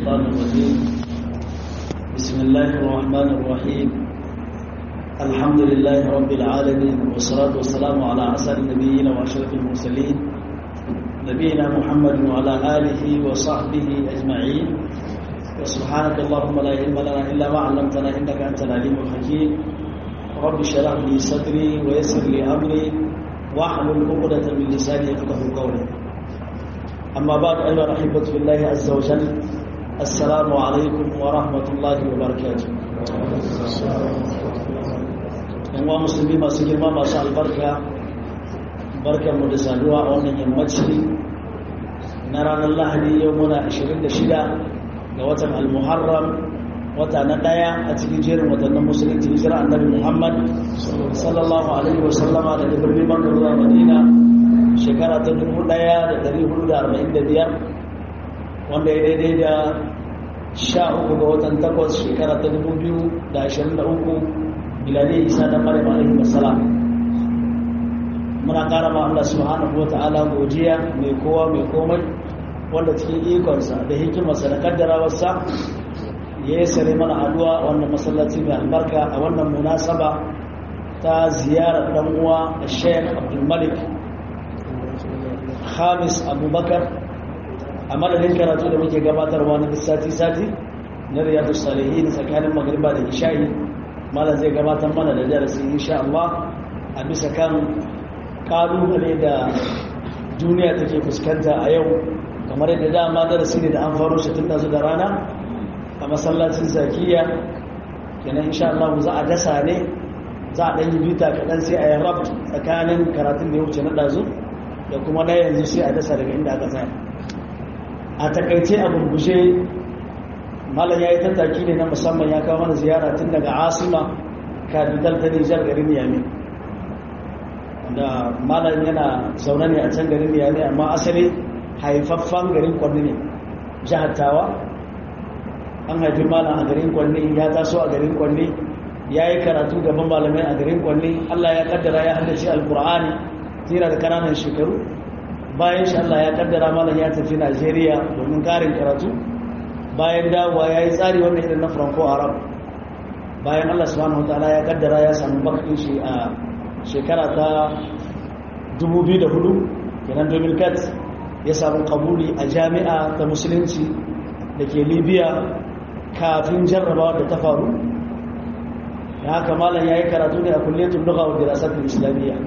الشيطان الرجيم بسم الله الرحمن الرحيم الحمد لله رب العالمين والصلاة والسلام على أسأل النبيين وأشرف المرسلين نبينا محمد وعلى آله وصحبه أجمعين وسبحانك اللهم لا علم لنا إلا ما علمتنا إنك أنت العليم الحكيم رب اشرح لي صدري ويسر لي أمري واحلل عقدة من لساني يفقه قولي أما بعد أيها الأحبة في الله عز وجل السلام عليكم ورحمة الله وبركاته yanwa musulmi masu girma masu albarka barkanmu da saduwa a wannan yammaci na ranar lahadi yau muna 26 ga watan al-muharram wata na daya a cikin jerin watannin musulunci hijira annabi muhammad sallallahu alaihi wasallama daga birnin makar zuwa madina shekara ta 1445 wanda ya daidai da 13 ga watan takwas shekara ta 2023 miladai isa da maryam alaihi wasallam muna kara ma Allah subhanahu wata'ala godiya mai kowa mai komai wanda cikin ikonsa da hikimarsa da kaddarawarsa ya yi sare mana haduwa wannan masallaci mai albarka a wannan munasaba ta ziyarar dan uwa Sheikh Abdul Malik Hamis Abubakar a madadin karatu da muke gabatarwa na sati-sati na riyadu salihin tsakanin magriba da isha'i malam zai gabatar mana da darasi insha Allah a bisa kan kalubale da duniya take fuskanta a yau kamar yadda dama darasi ne da an faro shi tun su da rana a masallacin zakiya kenan insha Allah za a dasa ne za a ɗan yi bita kaɗan sai a yi rab tsakanin karatun da ya wuce na ɗazu da kuma na yanzu sai a dasa daga inda aka tsaya a takaice a gurgushe malam ya yi tattaki ne na musamman ya kawo mana ziyara tun daga asima capital ta nijar garin yami da malam yana zaune ne a can garin yami amma asali haifaffen garin kwanne ne jihar tawa an haifi malam a garin kwanne ya taso a garin kwanne ya yi karatu gaban malamai a garin kwanne allah ya kaddara ya haddace alkur'ani tira da kananan shekaru bayan shi allah ya kaddara malam ya tafi najeriya domin karin karatu bayan dawowa ya yi tsari wanda irin na franco arab bayan allah subhanahu wa ta'ala ya kaddara ya samu bakin shi a shekara ta 2004 kenan 2004 ya samu kabuli a jami'a ta musulunci da ke libya kafin jarrabawa da ta faru da haka malam ya yi karatu ne a kulletun lugha wa dirasatun islamiyya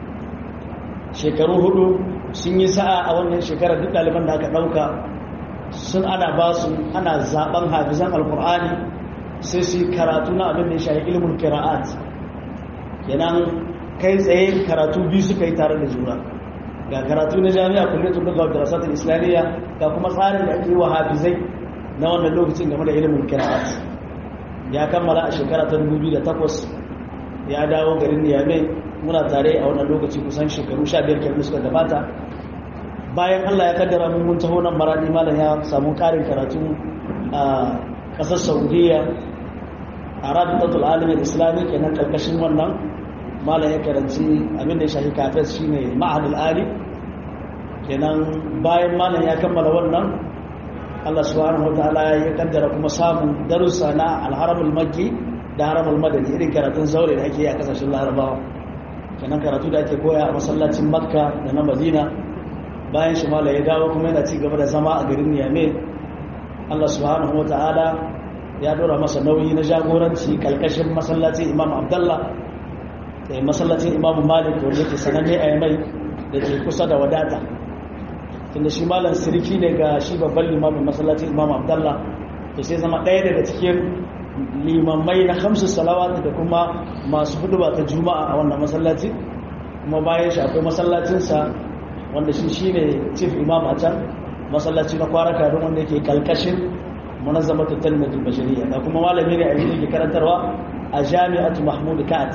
shekaru hudu sun yi sa'a a wannan shekarar duk ɗaliban da aka ɗauka sun ana ba su ana zaben hafizan alkur'ani sai su karatu na abin da ya shahi ilimin kira'at kenan kai tsaye karatu biyu suka yi tare da juna ga karatu na jami'a kulletun daga darasatul islamiyya ga kuma tsarin da ake yi wa hafizai na wannan lokacin game da ilimin kira'at ya kammala a shekara ta 2008 ya dawo garin niyamai muna tare a wannan lokaci kusan shekaru 15 kenan suka gabata bayan Allah ya kaddara mun mun taho nan maradi malam ya samu karin karatu a kasar Saudiya a Rabitatul Alamin Islami kenan karkashin wannan malam ya karanci abin da ya shafi kafes shine Ma'hadul Ali kenan bayan malam ya kammala wannan Allah subhanahu wataala ya kaddara kuma samun darussa na Al-Haramul Makki da Haramul Madani irin karatun zaure da ake yi a kasashen Larabawa kenan karatu da ake koya a masallacin Makka da na Madina bayan shi mala ya dawo kuma yana ci gaba da zama a garin niyame allah subhanahu wa ta'ala ya dora masa nauyi na jagoranci kalkashin masallacin imam abdallah da masallacin imam malik wanda ke sananne a yamai da ke kusa da wadata tunda shi malam siriki ne ga shi babban limamin masallacin imam abdallah to sai zama ɗaya daga cikin limammai na hamsu salawat da kuma masu huduba ta juma'a a wannan masallaci kuma bayan shi akwai masallacinsa wanda shi shi ne chief imam a can masallaci na kwaraka don wanda yake kalkashin munazzamatu talmatul bashariya da kuma malami ne a yanzu ke karantarwa a jami'atu mahmud kat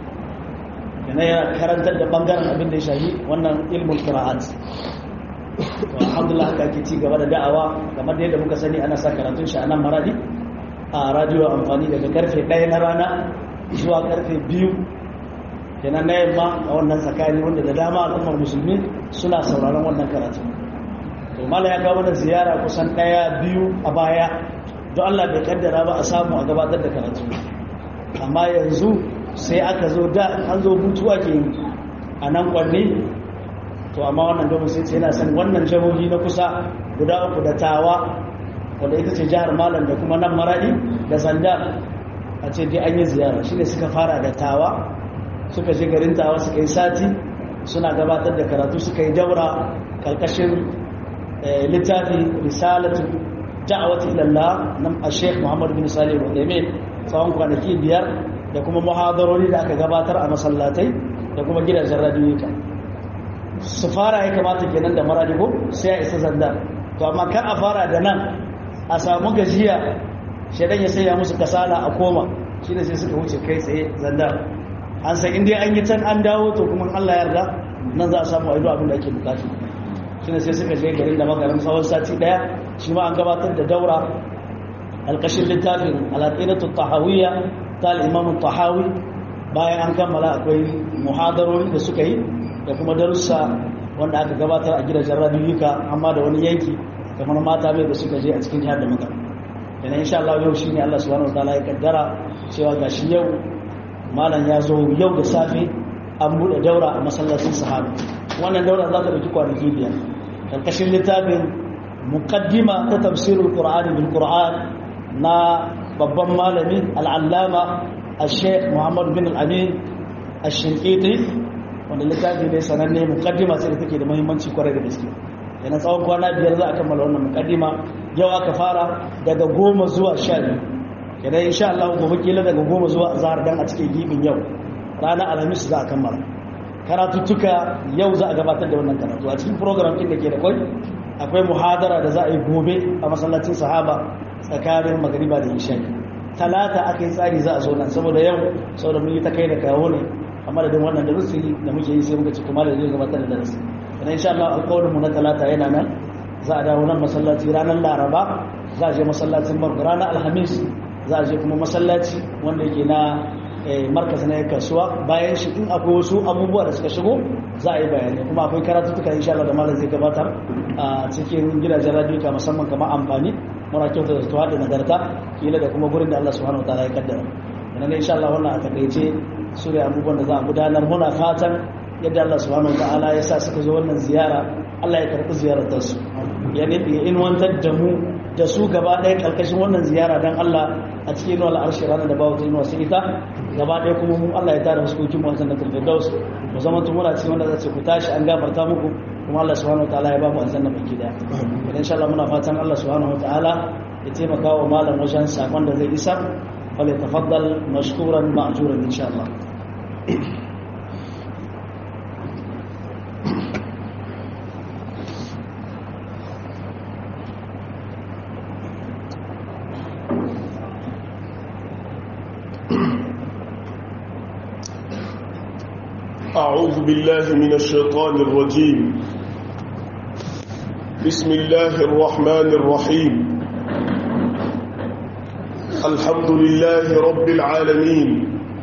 yana yana karantar da bangaren abin da ya shahi wannan ilmul qira'at alhamdulillah haka ake ci gaba da da'awa kamar da yadda muka sani ana sa karatun shi a nan maradi a radio amfani daga karfe 1 na rana zuwa karfe 2 kenan na yamma a wannan tsakani wanda da dama al'ummar musulmi suna sauraron wannan karatu to mala ya kawo mana ziyara kusan ɗaya biyu a baya don Allah bai kaddara ba a samu a gabatar da karatu amma yanzu sai aka zo da an zo hutu ake yi a nan kwanne to amma wannan domin sai ce yana san wannan jihohi na kusa guda uku da tawa wanda ita ce jihar malam da kuma nan maradi da sanda a ce dai an yi ziyara shi ne suka fara da tawa suka je garin tawa suka yi sati suna gabatar da karatu suka yi daura karkashin littafi risalatu da'awati ilallah nan a sheikh muhammad bin salih al-uthaymeen tsawon kwanaki biyar da kuma muhadarori da aka gabatar a masallatai da kuma gidajen radiyoyika su fara ya kamata kenan da maradigo sai a isa zanda to amma kan a fara da nan a samu gajiya shaidan ya saya musu kasala a koma shi ne sai suka wuce kai tsaye zanda an san inda an yi can an dawo to kuma allah yarda nan za a samu a ido abin da ake bukatu shi ne sai suka je garin da magarin tsawon sati daya shi ma an gabatar da daura alkashin littafin alaƙinatu tahawiyya ta al'imamun tahawi bayan an kammala akwai muhadarori da suka yi da kuma darussa wanda aka gabatar a gidajen radiyuka amma da wani yanki kamar mata mai da suka je a cikin jihar da muka yana insha Allah yau shine Allah subhanahu wataala ya kaddara cewa gashi yau malam ya zo yau da safe an bude daura a masallacin sahaba wannan daura za ta dauki kwanaki biyar karkashin littafin muqaddima ta tafsirul qur'ani bil qur'an na babban malami al'allama al-sheikh muhammad bin al-amin al-shinkiti wanda littafi ne sananne mukaddima sai da take da muhimmanci kwarai da gaske yana tsawon kwana biyar za a kammala wannan mukaddima yau aka fara daga goma zuwa sha biyu kenan insha Allah gobe kila daga goma zuwa azhar dan a cikin gibin yau ranar alhamis za a kammala karatuttuka yau za a gabatar da wannan karatu a cikin program ɗin da ke da kwai akwai muhadara da za a yi gobe a masallacin sahaba tsakanin magariba da isha'i talata aka yi tsari za a zo nan saboda yau saboda mun yi ta kai da kawo ne amma da wannan darasi da muke yi sai muka ci kuma da zai gabatar da darasi idan insha Allah alƙawarin mu na talata yana nan za a dawo nan masallaci ranar laraba za a je masallacin barka ranar alhamis za a je kuma masallaci wanda yake na markaz na kasuwa bayan shi in akwai wasu abubuwa da suka shigo za a yi bayani kuma akwai karatuttuka insha Allah da malam zai gabatar a cikin gidajen radio musamman kamar amfani muna kyauta da tuwa da nagarta kila da kuma gurin da Allah subhanahu wataala ya kaddara ina ne insha Allah wannan a takaice su da abubuwan da za a gudanar muna fatan yadda Allah subhanahu wataala ya sa suka zo wannan ziyara Allah ya karɓi ziyarar su ya nufi ya inwantar da mu da su gaba ɗaya ƙarƙashin wannan ziyara don Allah a cikin inuwa al'arshi ranar da bawa ta inuwa sai ita gaba ɗaya kuma mu Allah ya tara fuskokin mu na firdaus mu zama tun muna cikin wanda za ce ku tashi an gafarta muku kuma Allah subhanahu wataala ya ba mu aljanna baki daya idan insha Allah muna fatan Allah subhanahu wataala ya taimaka wa malam wajen sakon da zai isa fale tafaddal mashkuran ma'juran insha Allah أعوذ بالله من الشيطان الرجيم بسم الله الرحمن الرحيم الحمد لله رب العالمين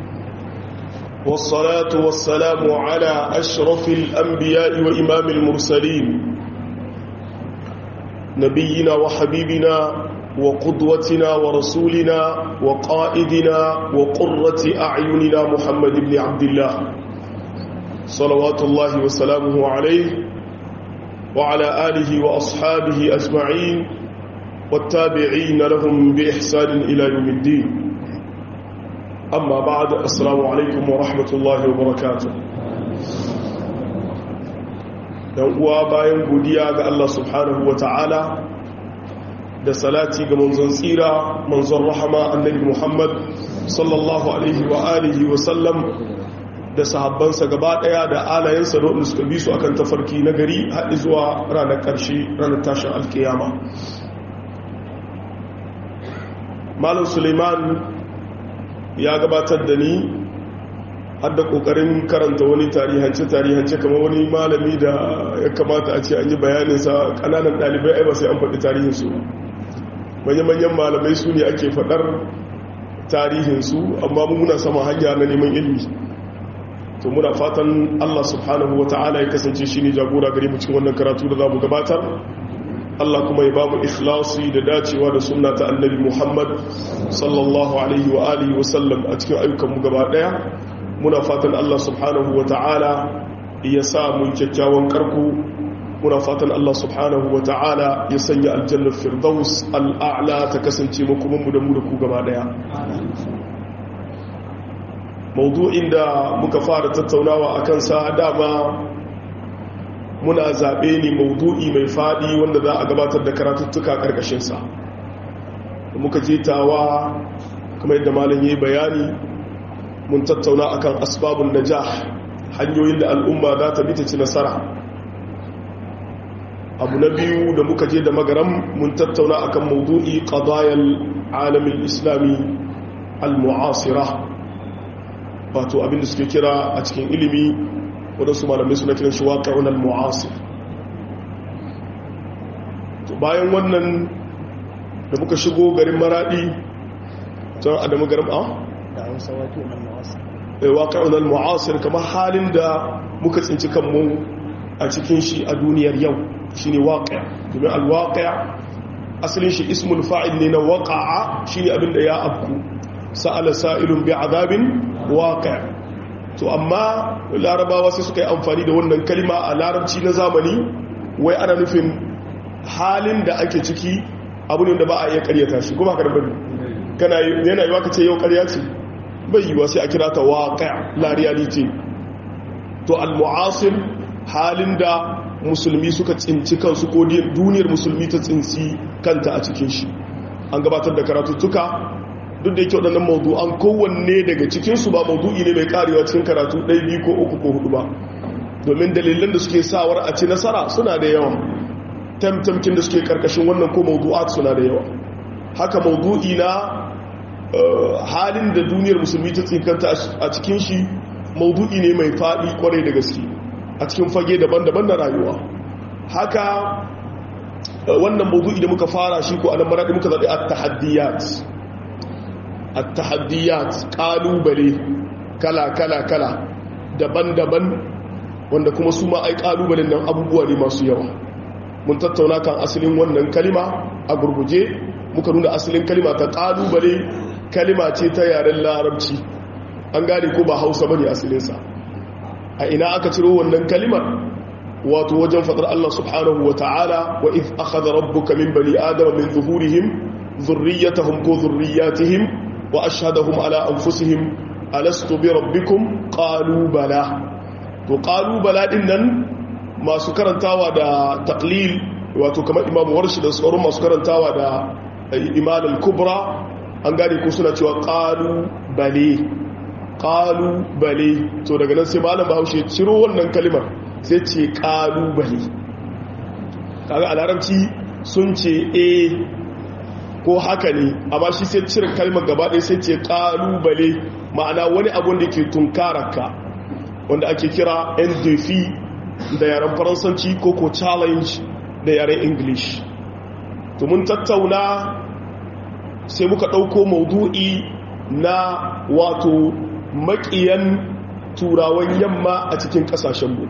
والصلاة والسلام على أشرف الأنبياء وإمام المرسلين نبينا وحبيبنا وقدوتنا ورسولنا وقائدنا وقرة أعيننا محمد بن عبد الله صلوات الله وسلامه عليه وعلى آله وأصحابه أجمعين والتابعين لهم بإحسان إلى يوم الدين أما بعد السلام عليكم ورحمة الله وبركاته uwa bayan godiya ga Allah subhanahu wa ta'ala da salati ga manzon tsira manzon rahama annabi Muhammad sallallahu alaihi wa alihi wa sallam da sahabbansa gaba daya da alayensa da suka bi su akan tafarki na gari haɗi zuwa ranar ƙarshe ranar tashin alkiyama malam suleiman ya gabatar da ni har da ƙoƙarin karanta wani tarihance tarihance kamar wani malami da ya kamata a ce an yi bayaninsa ƙananan ɗalibai ai ba sai an faɗi tarihinsu manya-manyan malamai su ne ake faɗar tarihinsu amma muna sama hanya na neman ilmi to muna fatan Allah subhanahu wa ta'ala ya kasance shi ne jagora gare mu cikin wannan karatu da za mu gabatar Allah kuma ya ba mu ikhlasi da dacewa da sunna ta annabi Muhammad sallallahu alaihi wa alihi wa sallam a cikin ayyukanmu gaba daya muna fatan Allah subhanahu wa ta'ala ya sa mu kyakkyawan karku muna fatan Allah subhanahu wa ta'ala ya sanya aljannar firdaus al'a'la ta kasance makomanmu da mu da ku gaba daya maudu'in da muka fara tattaunawa a kansa dama muna zaɓe ne maudu'i mai faɗi wanda za a gabatar da karatuttuka ƙarƙashinsa da muka jetawa kuma yadda malam ya yi bayani mun tattauna akan asbabun najah hanyoyin da al'umma za ta bita ci nasara abu na biyu da muka je da magaram mun tattauna akan maudu'i qadayal alamin islami al-mu'asira wato abinda suke kira a cikin ilimi wadansu malamai suna kiran shi waƙa'un al-mu'asir to bayan wannan da muka shigo garin maradi can adamu garin a? da hausa waƙa'un al-mu'asir waƙa'un al-mu'asir kamar halin da muka tsinci kanmu a cikin shi a duniyar yau shi ne waƙa domin alwaƙa asalin shi ismul fa'il ne na waƙa'a shi ne abinda ya afku sa'ala sa'ilun bi azabin waƙa to amma larabawa sai suka yi amfani da wannan kalima a larabci na zamani wai ana nufin halin da ake ciki abu ne da ba a iya karyata shi kuma haka da bane kana yana yi waka ce yau karya ce bai yiwa sai a kira ta waƙa la reality to al-mu'asir halin da musulmi suka tsinci kansu ko duniyar musulmi ta tsinci kanta a cikin shi an gabatar da karatuttuka duk da yake waɗannan maudu'an kowanne daga cikinsu ba maudu'i ne mai karewa cikin karatu ɗaya biyu ko uku ko hudu ba domin dalilan da suke sawar a ci nasara suna da yawa tamtamkin da suke karkashin wannan ko maudu'at suna da yawa haka maudu'i na halin da duniyar musulmi ta tsinkanta a cikin shi maudu'i ne mai faɗi kwarai da gaske a cikin fage daban-daban na rayuwa haka wannan maudu'i da muka fara shi ko anan maraɗi muka zaɓi at-tahaddiyat at-tahaddiyat ƙalubale kala-kala-kala daban-daban wanda kuma su ma ai ƙalubalen nan abubuwa ne masu yawa mun tattauna kan asalin wannan kalima a gurguje muka nuna asalin kalima ta ƙalubale kalima ce ta yaren larabci an gane ko ba hausa bane asalinsa a ina aka ciro wannan kalimar wato wajen fadar Allah subhanahu wa ta'ala wa if akhadha rabbuka min bani adama min zuhurihim dhurriyyatahum ko dhurriyyatihim wa ashhadahum ala anfusihim alastu bi rabbikum qalu bala to qalu bala din nan masu karantawa da taqlil wato kamar imamu warshi da sauran masu karantawa da iman al-kubra an gane ko suna cewa qalu bale kalubale to daga nan sai malam bahaushe ciro wannan kalimar sai ce kalubale kaga a larabci sun ce e ko haka ne amma shi sai cire kalmar gaba ɗaya sai ce kalubale ma'ana wani abun da ke tunkararka wanda ake kira ndf da yaren faransanci ko ko challenge da yaren english to mun tattauna sai muka ɗauko maudu'i na wato makiyan turawan yamma a cikin kasashenmu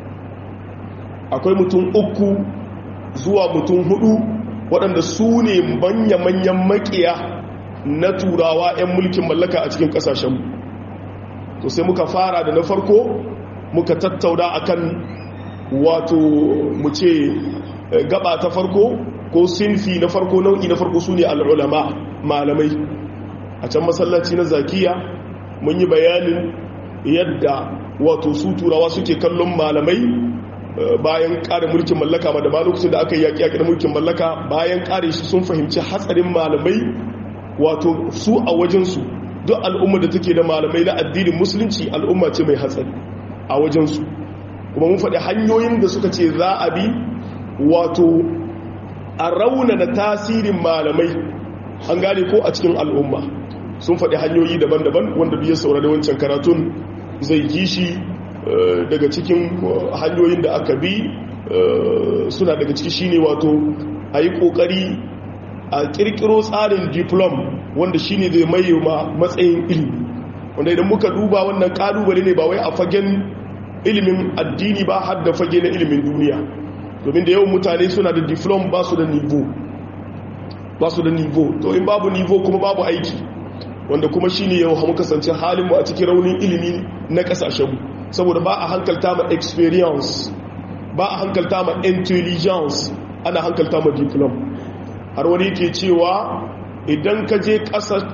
akwai mutum uku zuwa mutum hudu waɗanda su ne manya-manyan makiya na turawa 'yan mulkin mallaka a cikin kasashenmu to sai muka fara da na farko muka tattauna akan wato mu ce gaba ta farko ko sinfi na farko nau'i na farko su ne al'ulama malamai a can masallaci na zakiya mun yi bayanin yadda wato su turawa suke kallon malamai bayan ƙare mulkin mallaka ma da ma lokacin da aka yi yaƙi da mulkin mallaka bayan ƙare shi sun fahimci hatsarin malamai wato su a wajensu duk al'umma da take da malamai na addinin musulunci al'umma ce mai hatsari a wajensu kuma mun faɗi hanyoyin da suka ce za a bi wato a raunana tasirin malamai an gane ko a cikin al'umma sun faɗi hanyoyi daban-daban wanda biyar saurari wancan karatun zai ji shi daga cikin hanyoyin da aka bi suna daga ciki shine wato a yi ƙoƙari a ƙirƙiro tsarin diplom wanda shine zai mai ma matsayin ilimi wanda idan muka duba wannan ƙalubale ne ba wai a fagen ilimin addini ba har da fage na ilimin duniya domin da yawan mutane suna da diplom ba su da nivo ba su da nivo to in babu nivo kuma babu aiki wanda kuma shi ne yau hamu kasance halinmu a cikin raunin ilimi na kasashenmu saboda ba a hankalta ma experience ba a hankalta ma intelligence ana hankalta ma diplom har wani ke cewa idan ka je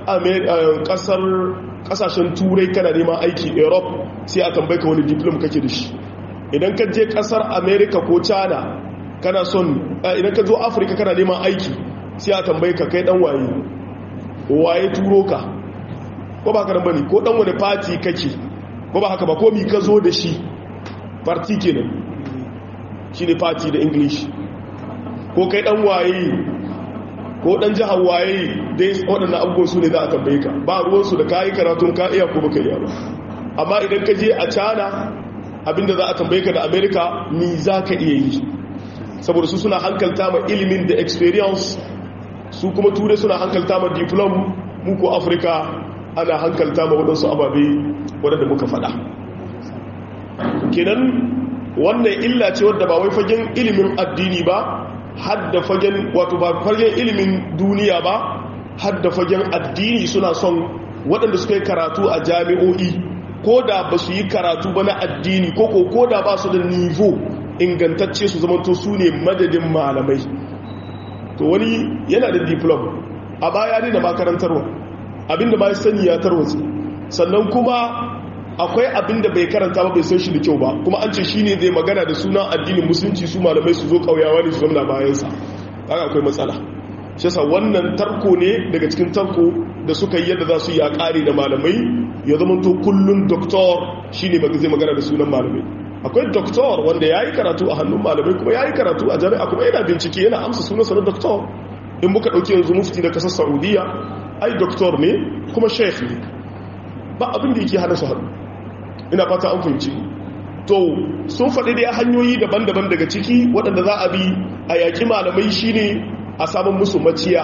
kasashen turai kana neman aiki europe sai a tambaika wani diplom kake da shi idan ka je kasar america ko china kana son idan ka zo afirka kana neman aiki sai a tambaika kai dan waye waye turo ka ko ba karan bane ko dan wani party kake ko ba haka ba ko mi ka zo da shi party kenan shine party da english ko kai dan waye ko dan jihar waye dai waɗannan abubuwan su ne za a tambaye ka ba ruwansu da kayi karatun ka iya ko baka iya ba amma idan ka je a cana abinda za a tambaye ka da america ni za ka iya yi saboda su suna hankalta ma ilimin da experience su kuma ture suna hankalta ma diplom muku afirka ana hankalta ma waɗansu ababe waɗanda muka faɗa kenan wannan illa ce wadda ba wai fagen ilimin addini ba hadda fagen wato ba fagen ilimin duniya ba hadda fagen addini suna son waɗanda suka yi karatu a jami'o'i ko da ba su yi karatu ba na addini ko ko da ba su da nivo ingantacce su zamanto su ne madadin malamai to wani yana da diplom a baya ne na makarantarwa abinda ba ya sani ya tarwatsi sannan kuma akwai abinda bai karanta ba bai san shi da kyau ba kuma an ce shi ne zai magana da sunan addinin musulunci su malamai su zo kauyawa ne su zama bayansa haka akwai matsala shi sa wannan tarko ne daga cikin tarko da suka yi yadda za su yi a ƙari da malamai ya zama to kullum doktor shi ne zai magana da sunan malamai akwai doktor wanda ya yi karatu a hannun malamai kuma ya yi karatu a jami'a kuma yana bincike yana amsa sunansa na doktor in muka ɗauki yanzu mufti da kasar saudiya ai doktor ne kuma sheikh ne ba abin da yake hana su hannu ina fata an fahimci to sun faɗi da hanyoyi daban-daban daga ciki waɗanda za a bi a yaƙi malamai shine a samun musu maciya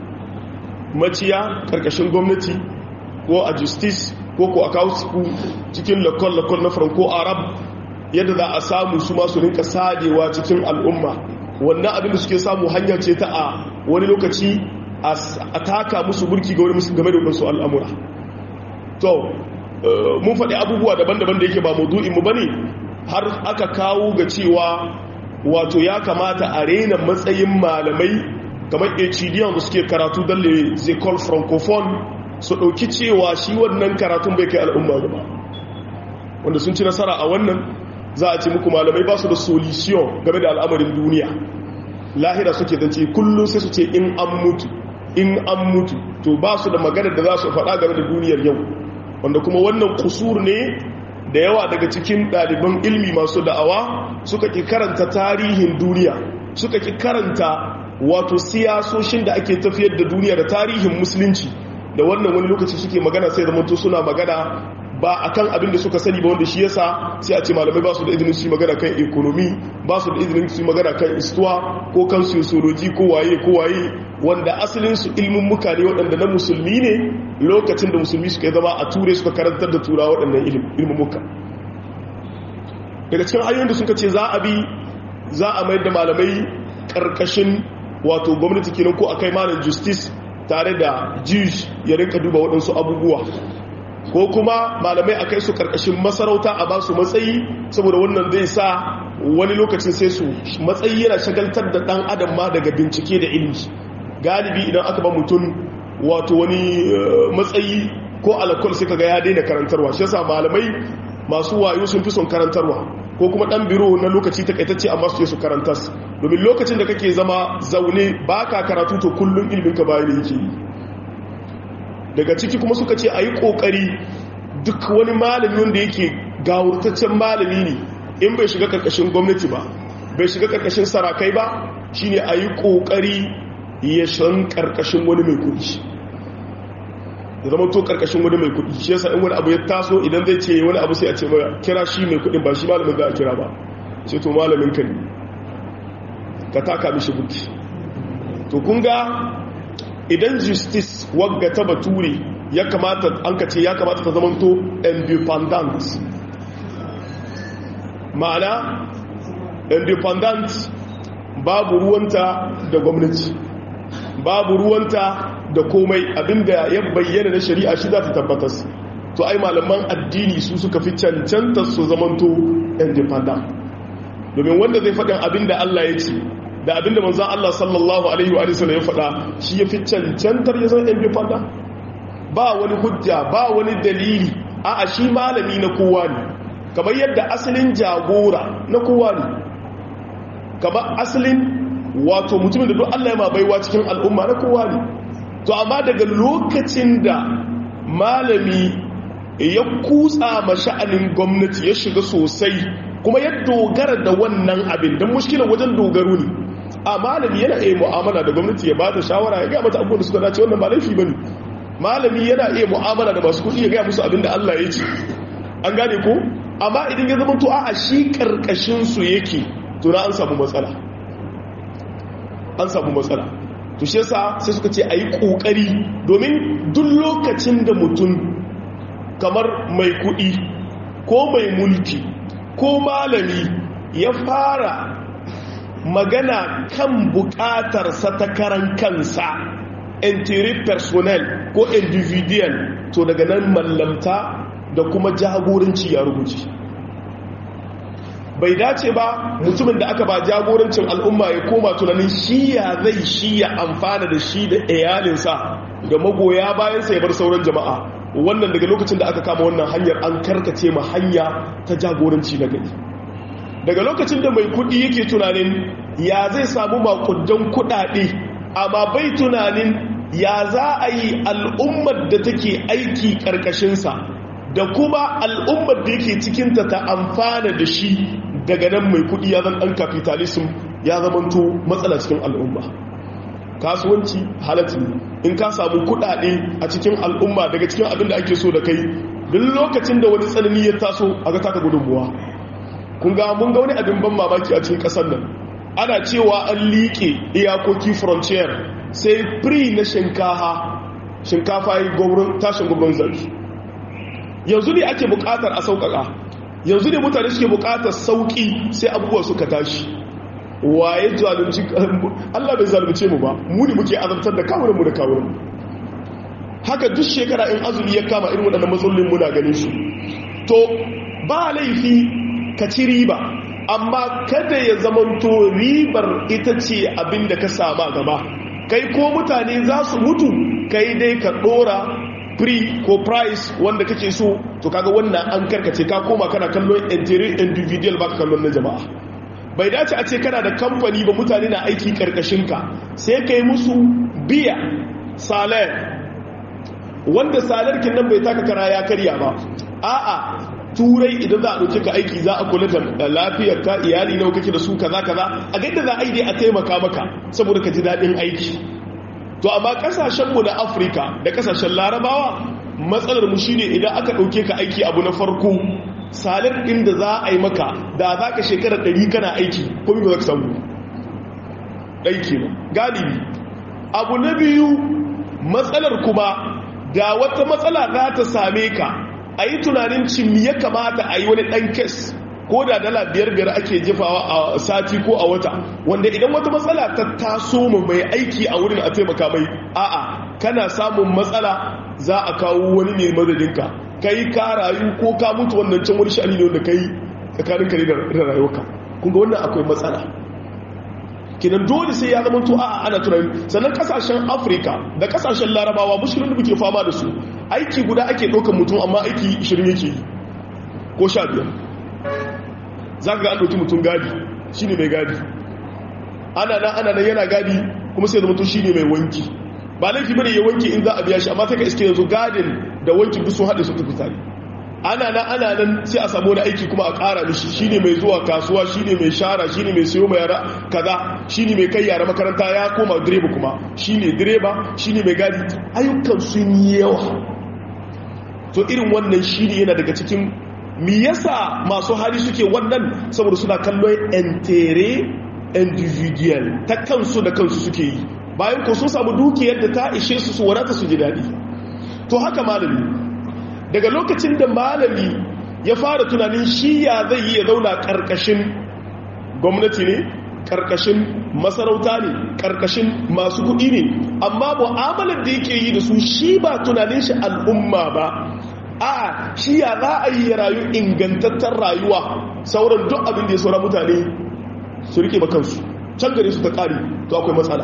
maciya ƙarƙashin gwamnati ko a justice ko ko a kawo cikin lakon-lakon na franco arab yadda za a samu su masu rinka sadewa cikin al'umma wannan abin da suke samu hanya ce ta a wani lokaci a taka musu burki ga wani game da wasu al'amura to mun faɗi abubuwa daban-daban da yake ba mu ba ne har aka kawo ga cewa wato ya kamata a rena matsayin malamai kamar hdiyan da suke karatu don le zecol francophone su ɗauki cewa shi wannan karatun bai kai al'umma ba wanda sun ci nasara a wannan za a ce muku malamai ba su da solution game da al'amarin duniya lahira suke zance kullum sai su ce in an mutu in an mutu to ba su da maganar da za su faɗa game da duniyar yau wanda kuma wannan kusur ne da yawa daga cikin ɗaliban ilmi masu da'awa suka ki karanta tarihin duniya suka ki karanta wato siyasoshin da ake tafiyar da duniya da tarihin musulunci da wannan wani lokaci suke magana sai zamanto suna magana ba a kan abin da suka sani ba wanda shi yasa sai a ce malamai ba su da izinin su magana kan ekonomi ba su da izinin su magana kan istuwa ko kan sociology ko waye ko waye wanda asalin su ilmin muka ne waɗanda na musulmi ne lokacin da musulmi suka zama a ture suka karantar da tura waɗannan ilmin muka daga cikin hanyoyin da suka ce za a bi za a mayar da malamai ƙarƙashin wato gwamnati kenan ko akai malam justice tare da jish ya rinka duba waɗansu abubuwa ko kuma malamai a kai su karkashin masarauta a ba su matsayi saboda wannan zai sa wani lokacin sai su matsayi yana shagaltar da dan adam ma daga bincike da ilimi galibi idan aka ba mutum wato wani matsayi ko alakol sai kaga ya daina karantarwa shi yasa malamai masu wayo sun fi son karantarwa ko kuma dan biro na lokaci takaitacce amma su je su karantas domin lokacin da kake zama zaune baka karatu to kullun ilimin ka bayan yake yi daga ciki kuma suka ce a yi ƙoƙari duk wani malami wanda yake gawurtaccen malami ne in bai shiga ƙarƙashin gwamnati ba bai shiga ƙarƙashin sarakai ba shine a yi ƙoƙari ya shan ƙarƙashin wani mai kuɗi da zama to ƙarƙashin wani mai kuɗi shi yasa in wani abu ya taso idan zai ce wani abu sai a ce mai kira shi mai kuɗin ba shi malamin za a kira ba ce to malamin ka ne ka taka mishi buki to kun ga idan justice wagga ta bature ya kamata an ka ce ya kamata ta zamanto independent ma'ana independent babu ruwanta da gwamnati babu ruwanta da komai abinda ya bayyana na shari'a shi za ta tabbatas to ai malaman addini su suka fi cancanta su zamanto independent domin wanda zai faɗin abinda Allah ya ce da abinda manzan Allah sallallahu alaihi wa sallam ya faɗa shi ya fi cancantar ya zan independent ba wani hujja ba wani dalili a shi malami na kowa ne kamar yadda asalin jagora na kowa ne kamar asalin wato mutumin da duk Allah ya mabaiwa cikin al'umma na kowa ne to amma daga lokacin da malami ya kutsa ma sha'anin gwamnati ya shiga sosai kuma ya dogara da wannan abin don mushkilar wajen dogaro ne a malami yana iya mu'amala da gwamnati ya ba ta shawara ya gaya mata abubuwan da suka dace wannan ba laifi ba ne malami yana iya mu'amala da masu kuɗi ya gaya musu abin da Allah ya ce an gane ko amma idan ya zama to a shi karkashin su yake to na an samu matsala an samu matsala to shi yasa sai suka ce ayi kokari domin duk lokacin da mutum kamar mai kuɗi ko mai mulki ko malami ya fara magana kan buƙatarsa ta karan kansa intérêt personnel ko individual to daga nan mallamta da kuma jagoranci ya rubuce bai dace ba mutumin da aka ba jagorancin al'umma ya koma tunanin shi ya zai shi ya amfana da shi da iyalinsa da magoya bayansa ya bar sauran jama'a wannan daga lokacin da aka kama wannan hanyar an karkace ma hanya ta jagoranci na gari daga lokacin da mai kudi yake tunanin ya zai samu makudan kudade amma bai tunanin ya za a yi al'ummar da take aiki karkashinsa da kuma al'ummar da yake cikinta ta amfana da shi daga nan mai kudi ya zan ɗan capitalism ya zamanto matsala cikin al'umma kasuwanci halatta in ka samu kudade a cikin al'umma daga cikin abin da ake so da kai duk lokacin da wani tsanani ya taso a ga taka gudunmuwa kun ga mun ga wani abin ban mamaki a cikin ƙasar nan ana cewa an liƙe iyakoki frontier sai free na shinkafa shinkafa yi tashin gwamnan zarfi yanzu ne ake bukatar a sauƙaƙa yanzu ne mutane suke bukatar sauƙi sai abubuwa suka tashi waye zalunci Allah bai zalunce mu ba mu ne muke azabtar da kawunanmu da kawunanmu haka duk shekara in azumi ya kama irin waɗannan matsalolin muna ganin su to ba laifi ka ci riba amma kada ya zamanto ribar ita ce abin da ka sama gaba kai ko mutane za su mutu kai dai ka ɗora free ko price wanda kake so to kaga wannan an karkace ka koma kana kallon individual baka kallon na jama'a bai dace a ce kana da kamfani ba mutane na aiki karkashinka sai kai musu biya salar wanda salarkin nan bai taka kara ya karya ba a'a turai idan za a ɗauke ka aiki za a kula da lafiyar ka iyali nawa kake da su kaza kaza a gaida za a yi dai a taimaka maka saboda ka ji daɗin aiki to amma kasashenmu na afirka da kasashen larabawa matsalar mu shine idan aka ɗauke ka aiki abu na farko salar ɗin da za a yi maka da za ka shekarar ɗari kana aiki ko ba za ka samu ɗaiki ba galibi abu na biyu matsalar kuma da wata matsala za ta same ka a yi tunanin cin ya kamata a yi wani ɗan kes ko da dala biyar biyar ake jefawa a sati ko a wata wanda idan wata matsala ta taso mu mai aiki a wurin a taimaka mai a'a kana samun matsala za a kawo wani ne madadinka kai ka rayu ko ka mutu wannan can wani sha'ani ne wanda kai tsakanin kare da rayuwarka kun ga wannan akwai matsala kinan dole sai ya zama to a'a ana tunani sannan kasashen afirka da kasashen larabawa mushkilin da muke fama da su aiki guda ake ɗaukar mutum amma aiki 20 yake yi ko 15 za ka ga an ɗauki mutum gadi shi ne mai gadi ana nan ana nan yana gadi kuma sai da mutum shi ne mai wanki ba laifi bane ya wanki in za a biya shi amma sai ka iske yanzu gadin da wankin duk sun haɗe su tafi tare ana nan ana nan sai a samu wani aiki kuma a ƙara mishi shi ne mai zuwa kasuwa shi ne mai shara shi ne mai siyo mai yara kaza shi ne mai kai yara makaranta ya koma direba kuma shi ne direba shi ne mai gadi ayyukan sun yi yawa to irin wannan shi ne yana daga cikin mi yasa masu hali suke wannan saboda suna kallon entere individual ta kansu da kansu suke yi bayan ko sun samu dukiyar da ta ishe su su wadata su ji daɗi to haka malami daga lokacin da malami ya fara tunanin shi ya zai yi ya zauna ƙarƙashin gwamnati ne karkashin masarauta ne karkashin masu kuɗi ne amma mu'amalar da yake yi da su shi ba tunanin shi al'umma ba a shi ya za a yi rayu ingantattar rayuwa sauran duk abin da ya saura mutane su rike ba kansu can gare su ta ƙari to akwai matsala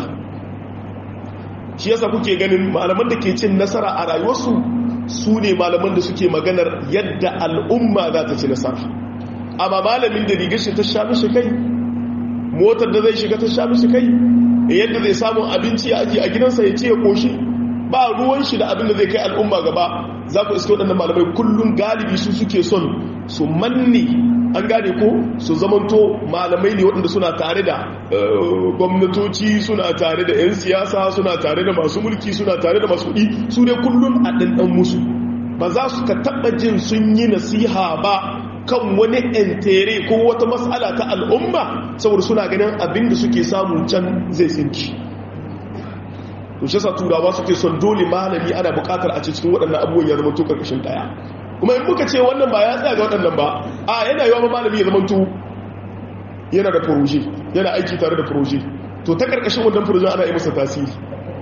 shi yasa kuke ganin malaman da ke cin nasara a rayuwarsu su ne malaman da suke maganar yadda al'umma za ta ci nasara amma malamin da rigar shi ta sha mishi kai motar da zai shiga ta sha mishi kai yadda zai samu abinci a aji a gidansa ya ce ya koshi ba ruwan shi da abin da zai kai al'umma gaba za ku iska waɗannan malamai kullum galibi su suke son su manne an gane ko su zamanto malamai ne waɗanda suna tare da gwamnatoci suna tare da 'yan siyasa suna tare da masu mulki suna tare da masu kuɗi su ne kullum a ɗanɗan musu ba za su ka taɓa jin sun yi nasiha ba kan wani entere ko wata matsala ta al'umma saboda suna ganin abin da suke samun can zai tsinki to shi sa turawa suke son dole malami ana bukatar a cikin waɗannan abubuwan ya zama to karkashin ɗaya kuma in muka ce wannan ba ya tsaya ga waɗannan ba a yana yawa malami ya zama to yana da furoje yana aiki tare da furoje to ta karkashin wannan furojen ana yi masa tasiri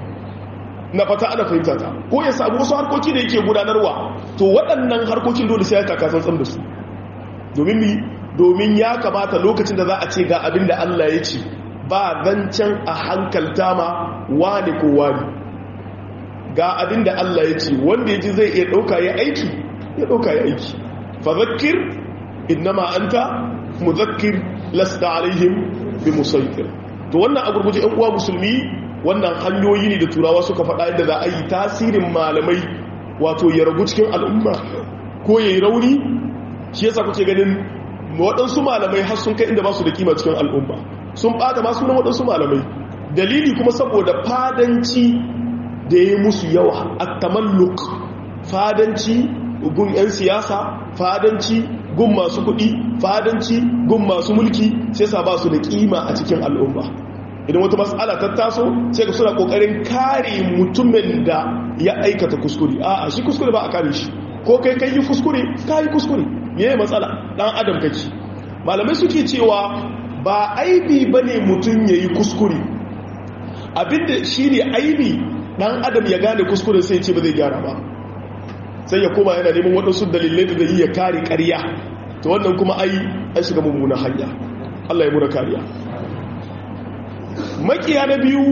na fata ana fahimta ta ko ya samu wasu harkoki da yake gudanarwa to waɗannan harkokin dole sai ya taka tsantsan da su domin mi domin ya kamata lokacin da za a ce ga abin da Allah ya ce ba zancen a hankalta ma wani ko wani ga abin da Allah ya ce wanda ya ji zai iya ɗauka ya aiki ya ɗauka ya aiki fa zakir innama anta muzakkir lasta alaihim bi musaitir to wannan a gurguje ɗan uwa musulmi wannan hanyoyi ne da turawa suka faɗa yadda za a yi tasirin malamai wato ya ragu cikin al'umma ko ya yi rauni shi yasa kuke ganin waɗansu malamai har sun kai inda ba su da kima cikin al'umma sun ɓata masu na waɗansu malamai dalili kuma saboda fadanci da ya musu yawa a tamalluk fadanci gun 'yan siyasa fadanci gun masu kuɗi fadanci gun masu mulki sai sa ba su da kima a cikin al'umma idan wata matsala ta taso sai ka suna kokarin kare mutumin da ya aikata kuskure a shi kuskure ba a kare shi ko kai kai yi kuskure ka yi kuskure me ya matsala dan adam kake malamai suke cewa ba aibi bane mutum ya yi kuskure abinda shi ne aibi dan adam ya gane kuskure sai ce ba zai gyara ba sai ya koma yana neman waɗansu dalilai da zai ya kare ƙarya ta wannan kuma ai an shiga mummunan hanya Allah ya mura kariya makiya na biyu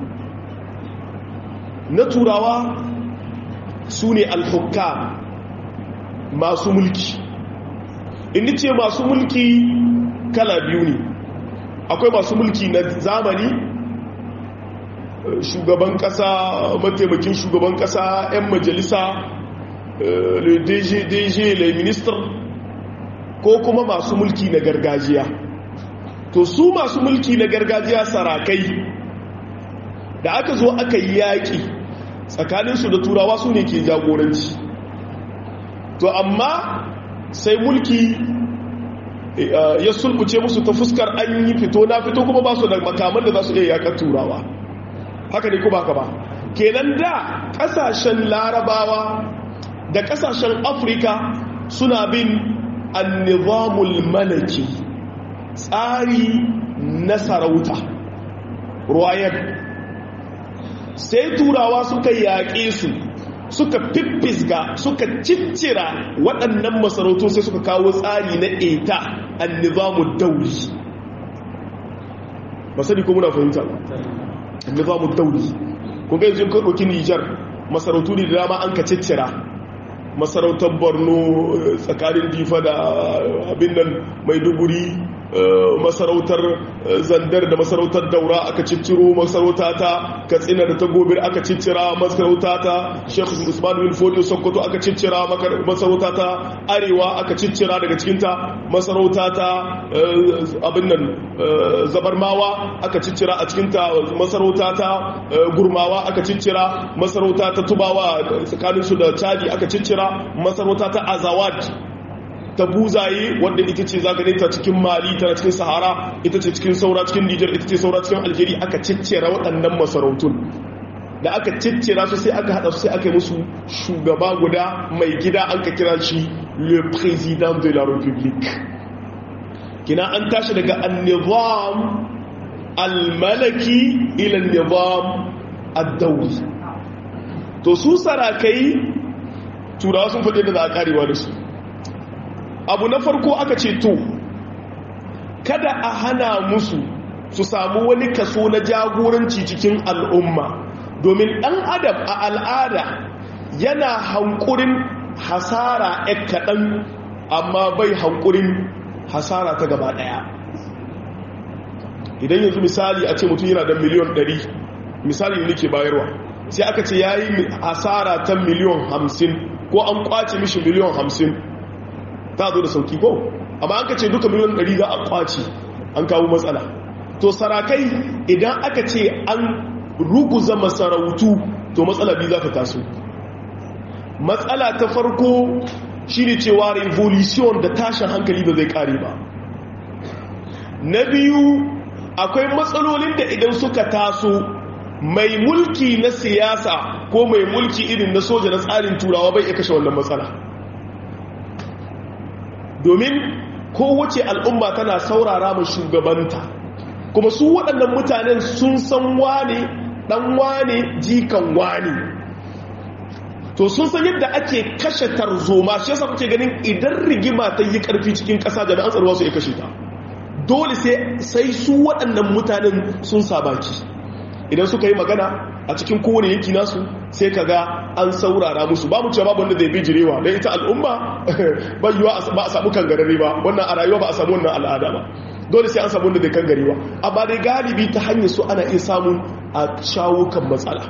na turawa su ne alhukka masu mulki inda ce masu mulki kala biyu ne akwai masu mulki na zamani shugaban kasa mataimakin shugaban kasa 'yan majalisa le dg dg le minister ko kuma masu mulki na gargajiya to su masu mulki na gargajiya sarakai da aka zo aka yi yaƙi tsakaninsu da turawa su ne ke jagoranci to amma sai mulki ya sulbuce musu ta fuskar an yi fito na fito kuma ba su da makaman da za su iya yaƙar turawa haka ne kuma ka ba kenan da ƙasashen larabawa da ƙasashen afirka suna bin annizamul malaki tsari na sarauta royal sai turawa suka yaƙe su suka fiffisga suka ciccira waɗannan masarautu sai suka kawo tsari na eta annizamu dauli ba sani ko muna fahimta annizamu dauli kun ga yanzu kan ɗauki nijar masarautu ne da dama an ka ciccira masarautar borno tsakanin difa da abin nan maiduguri masarautar zandar da masarautar daura aka cicciro masarauta ta katsina da ta gobir aka ciccira masarauta ta shekhu usman bin fodiyo sokoto aka ciccira masarauta ta arewa aka ciccira daga cikinta masarauta ta abin nan zabarmawa aka ciccira a cikinta masarauta ta gurmawa aka ciccira masarauta ta tubawa tsakaninsu da chadi aka ciccira masarauta ta azawad ta buzaye wadda ita ce zagane ta cikin mali tana cikin sahara ita ce cikin saura cikin nijar ita ce saura cikin algeria aka ciccira waɗannan masarautun da aka ciccira su sai aka haɗa su sai aka yi musu shugaba guda mai gida an ka kira shi le président de la république kina an tashi daga annizam almalaki ilan nizam ad-dawli to su sarakai turawa sun faɗi da za a karewa da su abu na farko aka ce to kada a hana musu su samu wani kaso na jagoranci cikin al'umma domin ɗan adam a al'ada yana hankurin hasara ɗan kaɗan amma bai hankurin hasara ta gaba ɗaya idan yanzu misali a ce mutum yana da miliyon 100 misali ne ke bayarwa sai aka ce ya yi hasara ta miliyon 50 ko an kwace mishi miliyon 50 ta zo da sauki ko amma an ka ce duka miliyon 100 za a kwace an kawo matsala to sarakai idan aka ce an ruguza masarautu to matsala biyu za ta taso matsala ta farko shi ne cewa revolution da tashin hankali ba zai kare ba na biyu akwai matsalolin da idan suka taso mai mulki na siyasa ko mai mulki irin na soja na tsarin turawa bai iya kashe wannan matsala domin kowace al'umma tana saurara mai shugabanta kuma su waɗannan mutanen sun san wane ɗan wane jikan wane to sun san yadda ake kashe tarzoma shi yasa kuke ganin idan rigima ta yi ƙarfi cikin ƙasa jami'an tsaruwa su ya kashe ta dole sai su waɗannan mutanen sun sabaki idan suka yi magana a cikin kowane yanki nasu sai ka ga an saurara musu ba mu cewa babu wanda zai bijirewa don ita al'umma ba yiwa ba a samu kangarare ba wannan a rayuwa ba a samu wannan al'ada ba dole sai an samu wanda zai kangarewa amma dai galibi ta hanyar su ana iya samun a shawo kan matsala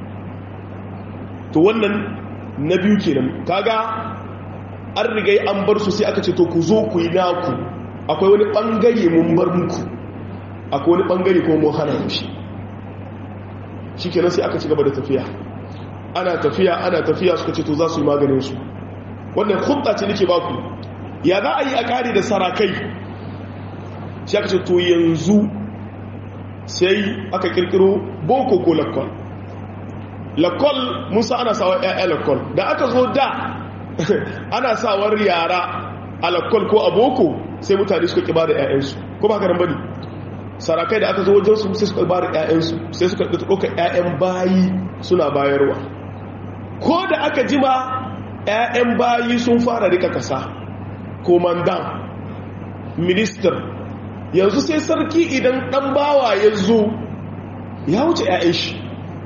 to wannan na biyu kenan kaga an rigai an bar su sai aka ce to ku zo ku yi naku akwai wani bangare mun bar muku akwai wani bangare kuma mun hana mushi shi kenan sai aka ci gaba da tafiya ana tafiya ana tafiya suka ce to za su yi maganin su wannan hudda ce nake baku ya za a yi a kare da sarakai shi aka ce to yanzu sai aka kirkiro boko ko lakwal lakwal musa ana sawar ya'ya lakwal da aka zo da ana sawar yara a lakwal ko a boko sai mutane suka kiba da 'ya'yansu ko ba karan bane sarakai da aka zo wajen su sai suka ba da 'ya'yansu sai suka ɗauka 'ya'yan bayi suna bayarwa ko da aka jima 'ya'yan bayi sun fara rika kasa komandan minister yanzu sai sarki idan ɗan bawa ya zo ya wuce 'ya'yan shi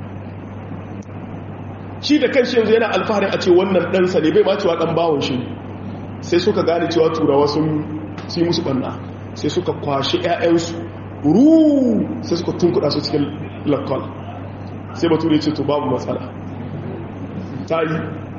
shi da kan shi yanzu yana alfaharin a ce wannan ɗansa ne bai ma cewa ɗan bawon shi sai suka gane cewa turawa sun yi musu ɓanna sai suka kwashe 'ya'yansu ruu sai suka tunkuɗa su cikin lakol sai bature ce to babu matsala ta yi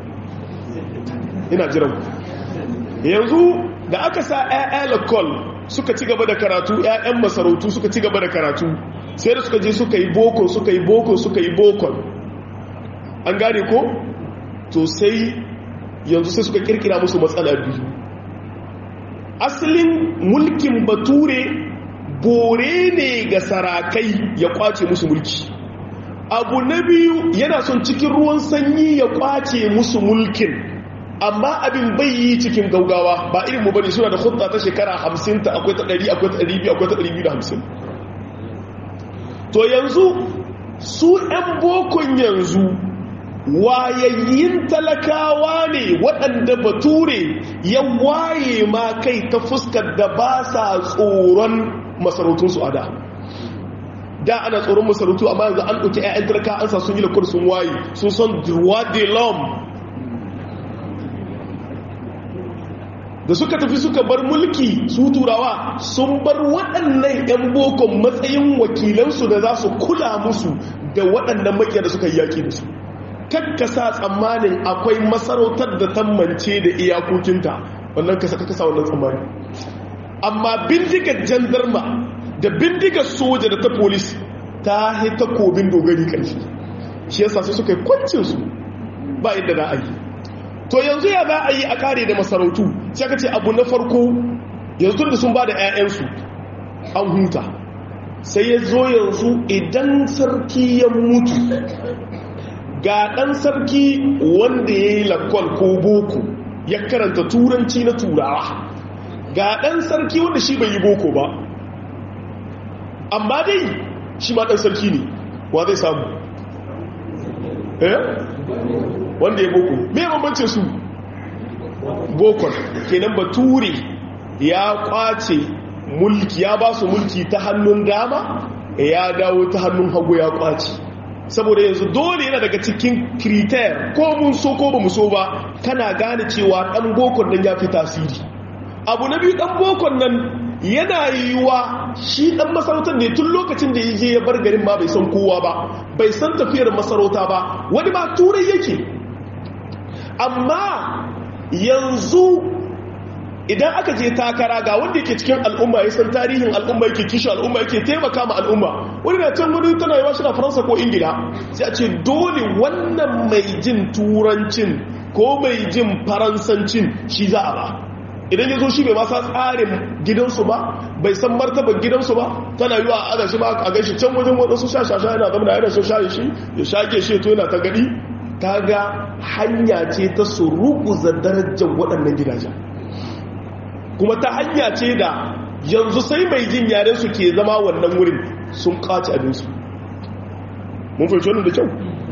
ina jiran yanzu da aka sa 'ya'ya lakol suka ci gaba da karatu 'ya'yan masarautu suka ci gaba da karatu sai da suka je suka yi boko suka yi boko suka yi bokon an gane ko to sai yanzu sai suka kirkira musu matsala biyu asalin mulkin bature bore ne ga sarakai ya kwace musu mulki abu na biyu yana son cikin ruwan sanyi ya kwace musu mulkin amma abin bai yi cikin gaugawa ba irin mu bane suna da hudda ta shekara 50 ta akwai ta 100 akwai ta 200 akwai ta 250 to yanzu su 'yan bokon yanzu wayayyin talakawa ne waɗanda bature ya waye ma kai ta fuskar da ba sa tsoron masarautunsu a da da ana tsoron masarautu amma yanzu an ɗauki 'ya'yan talaka an sa sun yi lakwar sun waye sun son droit de l'homme da suka tafi suka bar mulki su turawa sun bar waɗannan 'yan bokon matsayin wakilansu da za su kula musu da waɗannan makiya da suka yi yaƙi da su kakkasa tsammanin akwai masarautar da tammance da iyakokinta wannan kasa kasa wannan tsammani amma bindigar jandarma da bindigar soja da ta polis ta haita kobin dogari ƙarfi shi yasa sai suka yi kwancinsu ba yadda za a yi to yanzu ya za a yi a kare da masarautu sai ka ce abu na farko yanzu da sun ba da 'ya'yansu an huta sai ya zo yanzu idan sarki ya mutu ga ɗan sarki wanda ya yi lakwal ko boko ya karanta turanci na turawa ga ɗan sarki wanda shi bai yi boko ba amma dai shi ma ɗan sarki ne wa zai samu eh wanda ya boko me bambancin su bokon kenan bature ya kwace mulki ya ba su mulki ta hannun dama ya dawo ta hannun hagu ya kwace saboda yanzu dole yana daga cikin kriter ko mun so ko ba mu so ba kana gane cewa dan bokon nan ya fi tasiri abu na biyu dan bokon nan yana yiwuwa shi dan masarautar ne tun lokacin da ya je ya bar garin ma bai san kowa ba bai san tafiyar masarauta ba wani ba turai yake amma yanzu idan aka je takara ga wanda yake cikin al'umma ya san tarihin al'umma yake kishi al'umma yake taimaka ma al'umma wani na can wani tana yawa shi na faransa ko ingila sai a ce dole wannan mai jin turancin ko mai jin faransancin shi za a ba idan ya zo shi bai masa tsarin gidansu ba bai san martaban gidansu ba tana yi wa ana shi ba a gaishe can wajen waɗansu shashasha yana zama da yana shan shaye shi ya shage shi to yana ta gani ta ga hanya ce ta su ruguza darajar waɗannan gidajen kuma ta hanya ce da yanzu sai mai jin yaren su ke zama wannan wurin sun kaci abinsu mun fahimci wannan da kyau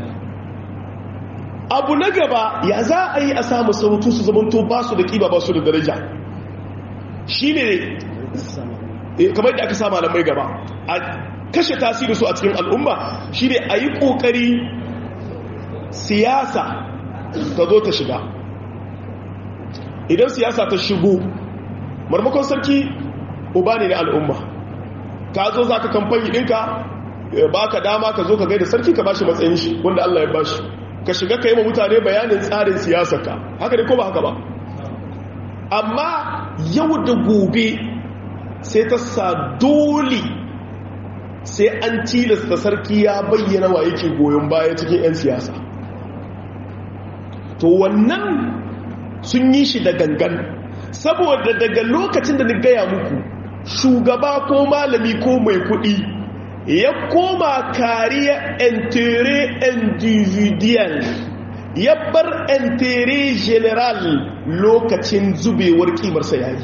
abu na gaba ya za a yi a samu sautu su zamanto ba su da ƙiba ba su da daraja shi ne kamar da aka sa malamai gaba a kashe tasiri su a cikin al'umma shi ne a yi ƙoƙari siyasa ta zo ta shiga idan siyasa ta shigo marmakon sarki uba ne na al'umma ka zo za ka kamfani ɗinka ba ka dama ka zo ka gaida sarki ka ba shi matsayin shi wanda Allah ya ba shi ka shiga ka yi ma mutane bayanin tsarin siyasarka haka ne ko ba haka ba amma yau da gobe sai ta sa dole sai an tilasta sarki ya bayyana wa yake goyon baya cikin 'yan siyasa to wannan sun yi shi da gangan saboda daga lokacin da ni gaya muku shugaba ko malami ko mai kuɗi ya koma kariya entere individual ya bar entere general lokacin zubewar kimarsa yayi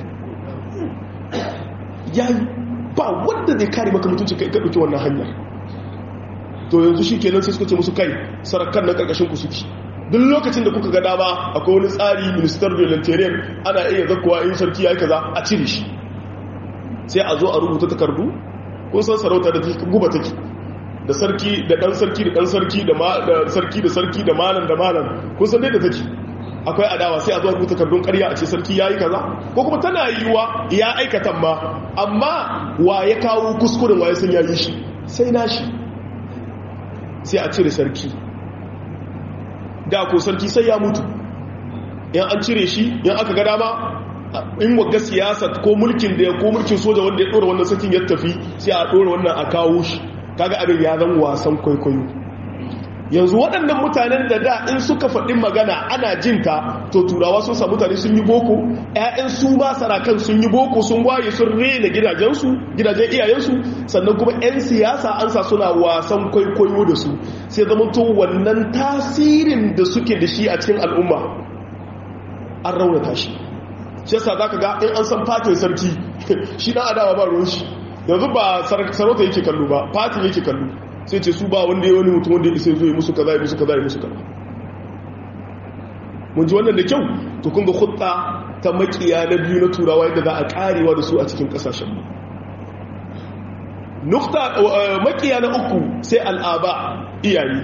yayi ba wanda zai kare maka mutunci kai ka ɗauki wannan hanyar to yanzu shi kenan sai suka ce musu kai sarakan na ƙarƙashin ku suke duk lokacin da kuka ga dama akwai wani tsari minister volunteer ana iya zakkowa in sarki ya yi kaza a cire shi sai a zo a rubuta takardu kun san sarauta da guba take da sarki da dan sarki da dan sarki da sarki da sarki da malam da malam kun san dai da take akwai adawa sai a zo a rubuta takardun ƙarya a ce sarki ya yi kaza ko kuma tana yiwuwa ya aikata ma amma wa ya kawo kuskuren wa ya san ya yi shi sai na shi sai a cire sarki da ko sarki sai ya mutu in an cire shi in aka ga dama in wagga siyasa ko mulkin da ya ko mulkin soja wanda ya dora wannan sarkin ya tafi sai a dora wannan a kawo shi kaga abin ya zan wasan kwaikwayo yanzu waɗannan mutanen da da in suka faɗi magana ana jinta to turawa sun sa mutane sun yi boko ƴaƴan su ba sarakan sun yi boko sun waye sun rena gidajensu gidajen iyayensu sannan kuma 'yan siyasa an sa suna wasan kwaikwayo da su sai zama to wannan tasirin da suke da shi a cikin al'umma an raunata shi shi yasa za ka ga in an san fatin sarki shi ɗan adawa ba ruwan shi yanzu ba sarauta yake kallo ba fatin yake kallo sai ce su ba wanda ya wani mutum wanda ya isa zo yi musu kaza ya musu kaza ya musu kaza mun ji wannan da kyau to kun ga hutta ta makiya na biyu na turawa yadda za a karewa da su a cikin kasashen mu nukta makiya na uku sai al'aba iyaye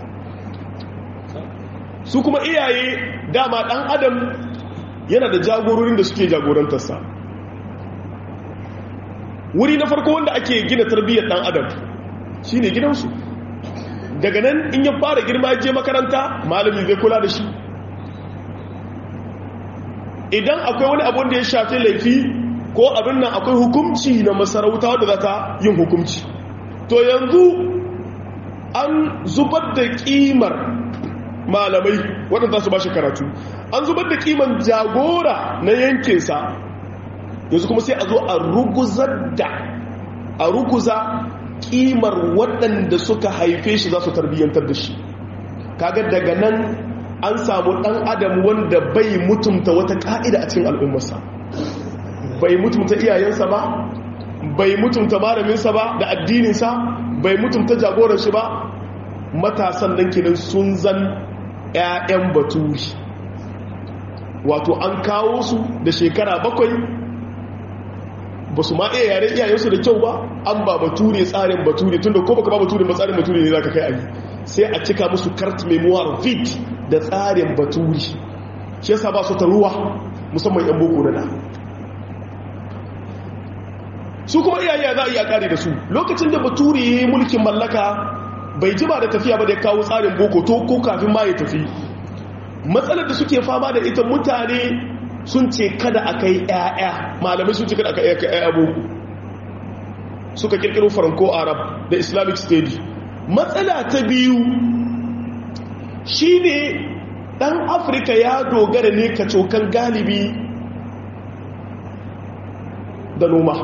su kuma iyaye dama dan adam yana da jagororin da suke jagorantarsa wuri na farko wanda ake gina tarbiyyar dan adam shi ne gidansu daga nan in ya fara girma je makaranta malami zai kula da shi idan akwai wani abun da ya shafi laifi ko abin nan akwai hukumci na masarauta wadda za ta yin hukumci to yanzu an zubar da kimar malamai waɗanda su ba shi karatu an zubar da kimar jagora na yankinsa yanzu kuma sai a zo a ruguzar da a ruguza kimar waɗanda suka haife shi za su tarbiyyantar da shi kaga daga nan an samu ɗan adam wanda bai mutumta wata ƙa'ida a cikin al'ummarsa bai mutumta iyayensa ba bai mutunta malaminsa ba da addininsa bai mutunta jagoran shi ba matasan nan kenan sun zan 'ya'yan baturi wato an kawo su da shekara bakwai ba su ma iya yare iyayensu da kyau ba an ba bature tsarin bature tunda ko baka ba bature ba tsarin bature ne za ka kai ayi sai a cika musu kart memoir vid da tsarin bature shi yasa ba su ta ruwa musamman yan boko da da su kuma iyaye za a iya kare da su lokacin da bature ya yi mulkin mallaka bai jima da tafiya ba da ya kawo tsarin boko to ko kafin ma ya tafi matsalar da suke fama da ita mutane sun ce kada a kai 'ya'ya malamai sun ce kada a kai 'ya'ya boko suka kirkiro franco arab da islamic state matsala ta biyu shine dan afirka ya dogara ne kacokan galibi da noma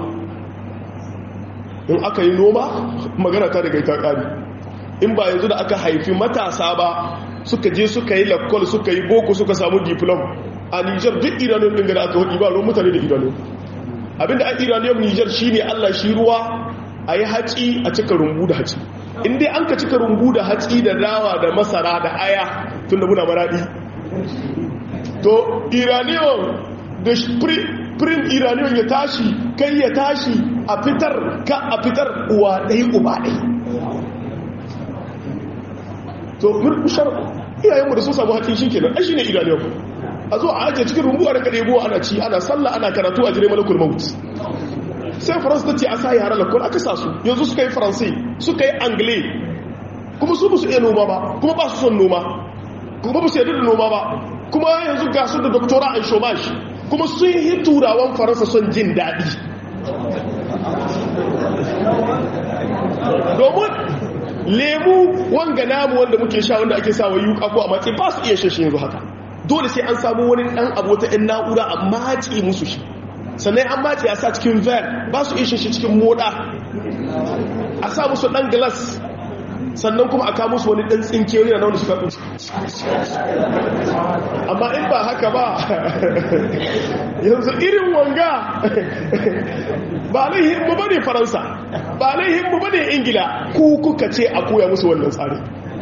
in aka yi noma magana ta daga ita ƙari in ba yanzu da aka haifi matasa ba suka je suka yi lakwal suka yi boko suka samu diplom a nijar duk iraniyan ɗin da aka hudu ba ruwan mutane da iraniyan abinda a iraniyan nijar shi ne allah shi ruwa a yi haci a cika rumbu da haci inda an ka cika rumbu da haci da dawa da masara da aya tun da muna maraɗi to iraniyan da prim iraniyan ya tashi kai ya tashi a fitar ka a fitar uwa ɗai uba ɗai to murkushar iyayenmu da sun samu haƙin shi kenan ai shi ne iraniyan a zo a ajiye cikin rumbu a ranka ɗebo ana ci ana sallah ana karatu a jire malakul maut sai faransa ta ce a sa yara lakon aka sa su yanzu suka yi faransai suka yi angle kuma su musu iya noma ba kuma ba su son noma kuma ba su yadda da noma ba kuma yanzu ga su da doktora an shomash kuma sun yi turawan faransa son jin daɗi domin lemu wanga namu wanda muke sha wanda ake sa wa yuka ko a matsayi ba su iya shashe yanzu haka dole sai an samu wani ɗan abu ta ‘yan na'ura a mace musu shi sannan an mace a sa cikin ver ba su iya shashe cikin moda a sa musu ɗan glass sannan kuma a musu wani ɗan tsinke wani na wani suka ɗin amma in ba haka ba yanzu irin wanga ba laihinmu ba ne faransa ba laihinmu ba ne ingila ku kuka ce a koya musu wannan tsari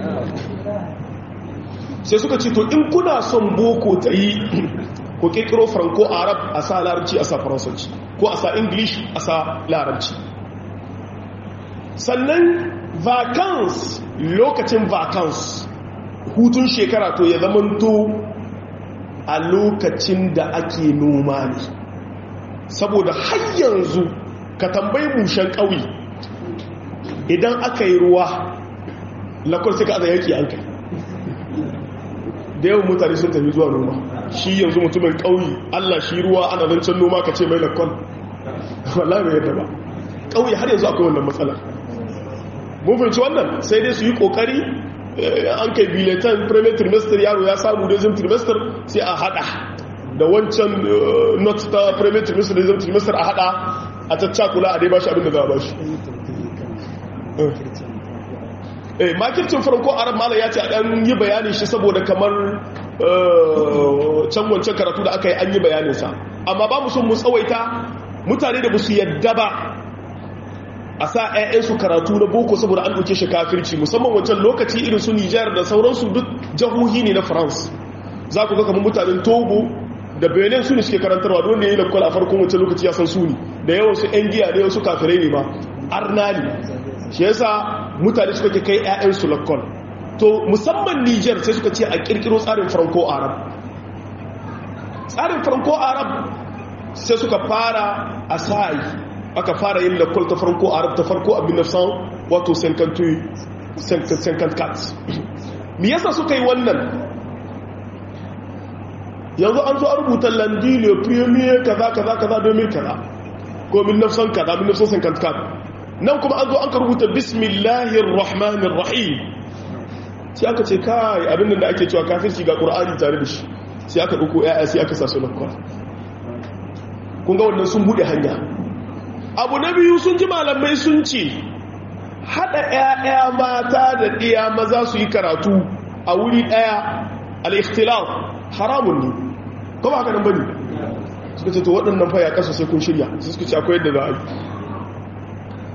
sai suka ce to in kuna son boko ta yi ko kirkiro franco arab a sa larabci a sa faransanci ko a sa english a sa larabci sannan vacance lokacin vacance hutun shekara to ya zamanto a lokacin da ake noma ne saboda har yanzu ka tambayi mushen ƙauye idan aka yi ruwa lakwar sai ka aza yaki an kai da yawan mutane sun tafi zuwa noma shi yanzu mutumin ƙauye allah shi ruwa ana zancen noma ka ce mai lakwal wallahi bai yadda ba ƙauye har yanzu akwai wannan matsala mun fahimci wannan sai dai su yi ƙoƙari an kai biletan premier trimester yaro ya samu dezim trimester sai a hada da wancan not ta premier trimester dezim trimester a hada a caccakula a dai bashi abinda za a bashi eh makircin farko arab mala ya ce a dan yi bayanin shi saboda kamar can wancan karatu da aka yi an yi bayaninsa amma ba mu sun mu tsawaita mutane da musu yadda ba a sa 'ya'yansu karatu na boko saboda an ɗauke shi kafirci musamman wancan lokaci irin su nijar da sauransu duk jahohi ne na france za ku ga kamar mutanen togo da benin su ne suke karantarwa don da ya yi lakwal a farkon wancan lokaci ya san su ne da yawan su 'yan giya da yawan su kafirai ne ba arnali shi yasa mutane suka ke kai 'ya'yansu lakwal to musamman nijar sai suka ce a kirkiro tsarin franco arab tsarin franco arab sai suka fara a sa'i aka fara yin lakwal ta farko arab ta farko abin nafsan wato 54 me yasa suka yi wannan yanzu an zo a rubuta landi le premier kaza kaza kaza domin kaza ko min nafsan kaza min nafsan 54 nan kuma an zo an ka rubuta bismillahir rahmanir rahim sai aka ce kai abin da ake cewa kafirci ga qur'ani tare da shi sai aka dauko yaya sai aka sa su lakwal kun ga wannan sun bude hanya abu na biyu sun ji malamai sun ce haɗa 'ya'ya mata da ɗiya maza su yi karatu a wuri ɗaya al'ikhtilaf haramun ne kuma haka nan bane suka ce to waɗannan faya ƙasa sai kun shirya su suka ce akwai yadda za a yi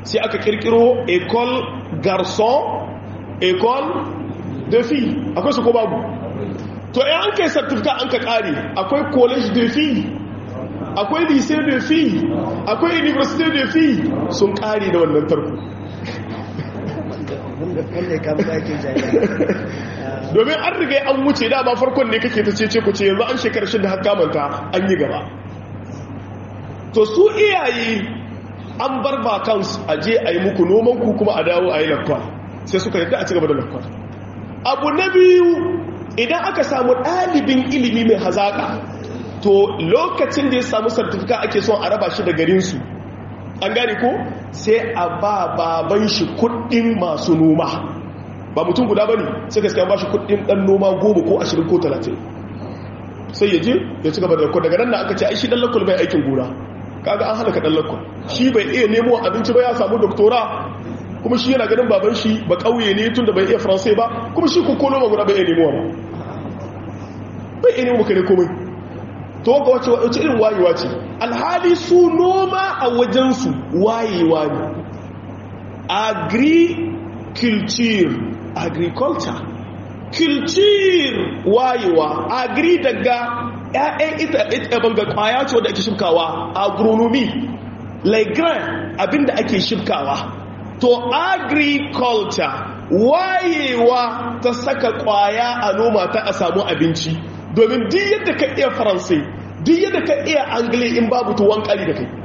sai aka kirkiro école garçon école de fille akwai su ko babu to in an kai certificate an ka kare akwai college de fille akwai lycée de fille akwai université de fille sun kare da wannan tarko domin an riga an wuce da ba farkon ne kake ta cece ku ce yanzu an shekar shi da haka manta an yi gaba to su iyaye an bar bakansu a je a yi muku noman ku kuma a dawo a yi lakwal sai suka yadda a cigaba da lakwal abu na biyu idan aka samu ɗalibin ilimi mai hazaƙa to lokacin da ya samu sartifika ake son a raba shi da garinsu an gane ko sai a ba baban shi kuɗin masu noma ba mutum guda ba ne sai gaskiya ba shi kuɗin ɗan noma goma ko ashirin ko talatin sai ya je ya ci gaba da lakwal daga nan da aka ce ai shi ɗan lakwal bai aikin gona kaga an halaka dan lakkon shi bai iya nemo abinci ba ya samu doktora kuma shi yana ganin baban shi ba kauye ne tunda bai iya faransai ba kuma shi ko noma guda bai iya nemo ba bai iya nemo kare komai to ga wace wace irin wayewa ce alhali su noma a wajen su wayewa ne agriculture agriculture culture wayewa agri daga ‘ya'yan ita banga kwaya ce wadda ake shibkawa agronomy laigran abinda ake shibkawa to agriculture wayewa ta saka kwaya a noma ta a samu abinci domin duk yadda ka iya faransai duk yadda ka iya angile in babu tuwon kali da kai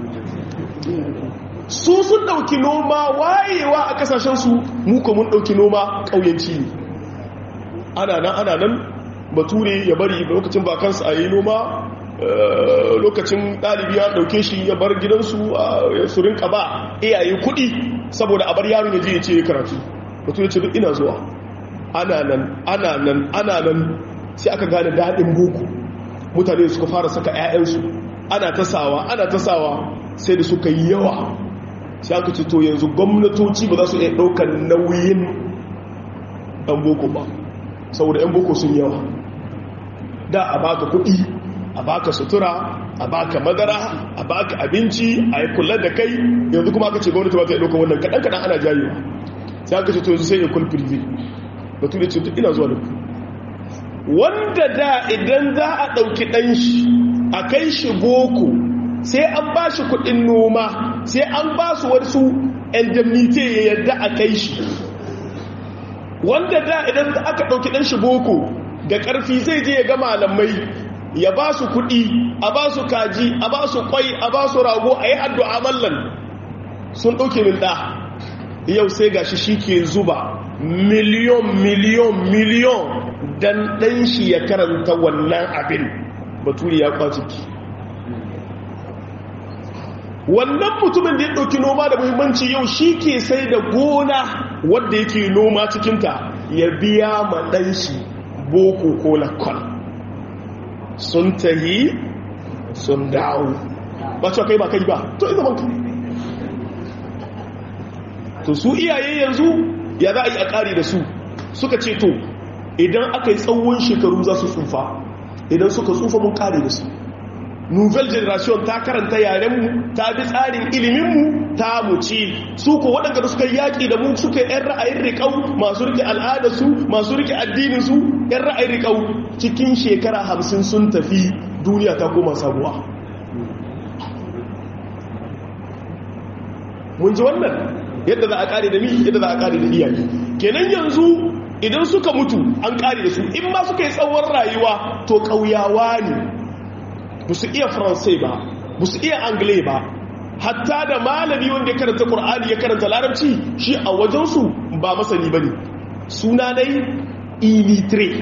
su sun dauki noma wayewa a kasashensu muka mun dauki noma kauyanci ne ana nan ana nan bature ya bari lokacin bakansu a yi noma lokacin ɗalibi ya ɗauke shi ya bar gidansu su rinka ba iyaye kuɗi saboda a bar yaron ya je ya ce ya karatu bature ce duk ina zuwa ana nan ana nan ana nan sai aka gane daɗin boko mutane suka fara saka 'ya'yansu ana tasawa ana tasawa sai da suka yi yawa sai aka ce to yanzu gwamnatoci ba za su iya ɗaukar nauyin ɗan boko ba saboda 'yan boko sun yawa da a baka kuɗi a baka sutura a baka madara a baka abinci a yi kula da kai yanzu kuma aka ce gwamnati ba ta yi ɗaukar wannan kaɗan-kaɗan ana jayewa sai aka ce to yanzu sai ya kul firzi batu da ce ina zuwa da ku wanda da idan za a ɗauki ɗan shi a kai shi boko sai an ba shi kuɗin noma sai an ba su wasu indemnity ya yadda a kai shi wanda da idan aka ɗauki ɗan shi boko da ƙarfi zai je ya ga malamai ya ba su kuɗi a ba su kaji a ba su ƙwai a ba su rago a yi addu'a mallan sun ɗauke min ɗa yau sai gashi shi ke zuba miliyon miliyon miliyon dan ɗan shi ya karanta wannan abin baturi ya kwaci ki wannan mutumin da ya ɗauki noma da muhimmanci yau shi ke sai da gona wadda yake noma cikinta ya biya ma ɗan shi boko ko lakon sun tahi sun dawo ba cewa kai ba kai ba to ina banka to su iyaye yanzu ya za a yi a ƙari da su suka ce to idan aka yi tsawon shekaru za su tsufa idan suka tsufa mun ƙari da su nouvelle generation ta karanta yarenmu ta bi tsarin iliminmu ta mu ci su ko waɗanda da suka yaƙi da mu suka yan ra'ayin riƙau masu rike al'adarsu masu rike addininsu yan ra'ayin riƙau cikin shekara hamsin sun tafi duniya ta koma sabuwa mun ji wannan yadda za a ƙare da mi yadda za a ƙare da iyaye kenan yanzu idan suka mutu an ƙare da su in ma suka yi tsawon rayuwa to ƙauyawa ne ba su iya faransai ba ba su iya angle ba hatta da malami wanda ya karanta ƙur'ani ya karanta larabci shi a wajensu ba masani ba ne suna dai ilitre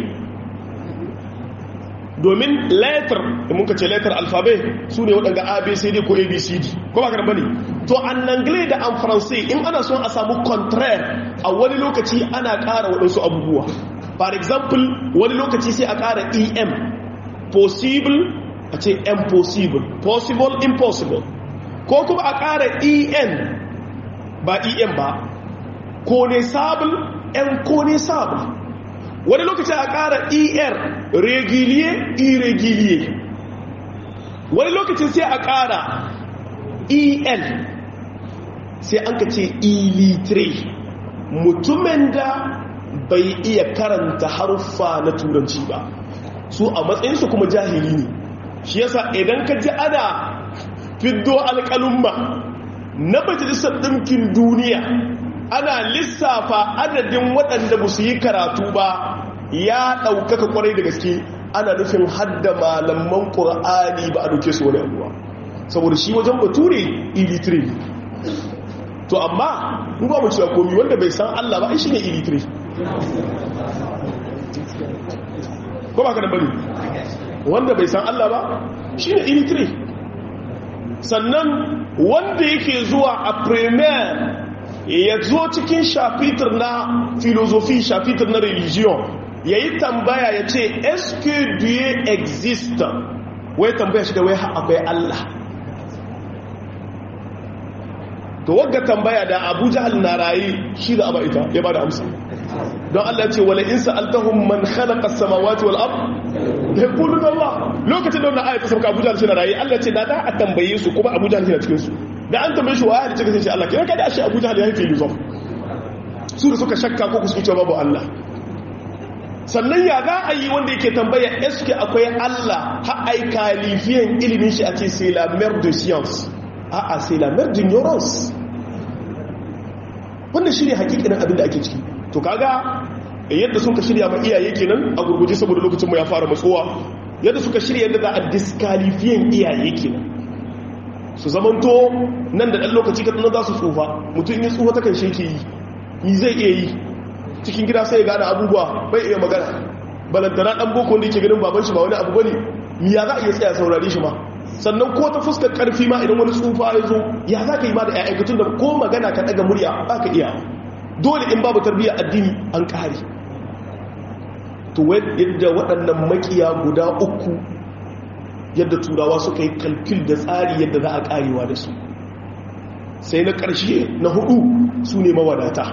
domin letter da muka ce letter alfabe su ne waɗanda abcd ko abcd ko ba karɓa ne to an angle da an faransai in ana son a samu contraire a wani lokaci ana ƙara waɗansu abubuwa for example wani lokaci sai a ƙara em possible a ce impossible possible impossible ko kuma a ƙara en ba en ba connaissable inconnaissable wani lokaci a ƙara er régulier irrégulier wani lokacin sai a ƙara el sai an ka ce illiterate mutumin da bai iya karanta haruffa na turanci ba su a matsayinsu kuma jahili ne shi yasa idan ka ji ana fiddo alƙalumma na majalisar ɗinkin duniya ana lissafa adadin waɗanda ba su yi karatu ba ya ɗaukaka kwarai da gaske ana nufin hadda malaman ƙur'ani ba a ɗauke su wani abuwa saboda shi wajen bature illiterate to amma mu ba mu cewa komi wanda bai san Allah ba shi ne illiterate ko ba ka da bari wanda bai san Allah ba shi ne illiterate sannan wanda yake zuwa a premier ya zo cikin shafitar na filosofi shafitar na religion ya yi tambaya ya ce eske dieu existe wai tambaya shi da wai akwai Allah to wagga tambaya da abu jahal na raye shi da aba ita ya ba da amsa don Allah ce wala in sa'altahum man khalaqa as-samawati wal ard yaqulu Allah lokacin da wannan ayatu sauka Abu Jahl shi na raye Allah ce da da a tambaye su kuma Abu Jahl shi na cikin su da an tambaye shi wa ya cikin shi Allah kira kada shi Abu Jahl ya yi filosof su da suka shakka ko su ce babu Allah sannan ya za a yi wanda yake tambaya eske akwai Allah ha ai kalifiyan ilimin shi a ce c'est la mère de science a'a c'est la mère d'ignorance wannan shi ne hakikanin abin da ake ciki to kaga yadda suka shirya ma iyaye kenan a gurguje saboda lokacin mu ya fara matsowa yadda suka shirya yadda za a diskalifiyan iyaye kenan su zamanto nan da ɗan lokaci ka za su tsufa mutum ya tsufa takan shi ke yi yi zai iya yi cikin gida sai ya gane abubuwa bai iya magana balantana ɗan boko wanda yake ganin baban shi ba wani abu bane ya za a iya tsaya saurare shi ma sannan ko ta fuskar karfi ma idan wani tsufa ya zo ya za ka yi ma da ya'aikatun da ko magana ka ɗaga murya ba ka iya dole in babu tarbiyyar addini an ƙare to yadda waɗannan makiya guda uku yadda turawa suka yi kalkil da tsari yadda za a ƙarewa da su sai na ƙarshe na hudu su ne mawadata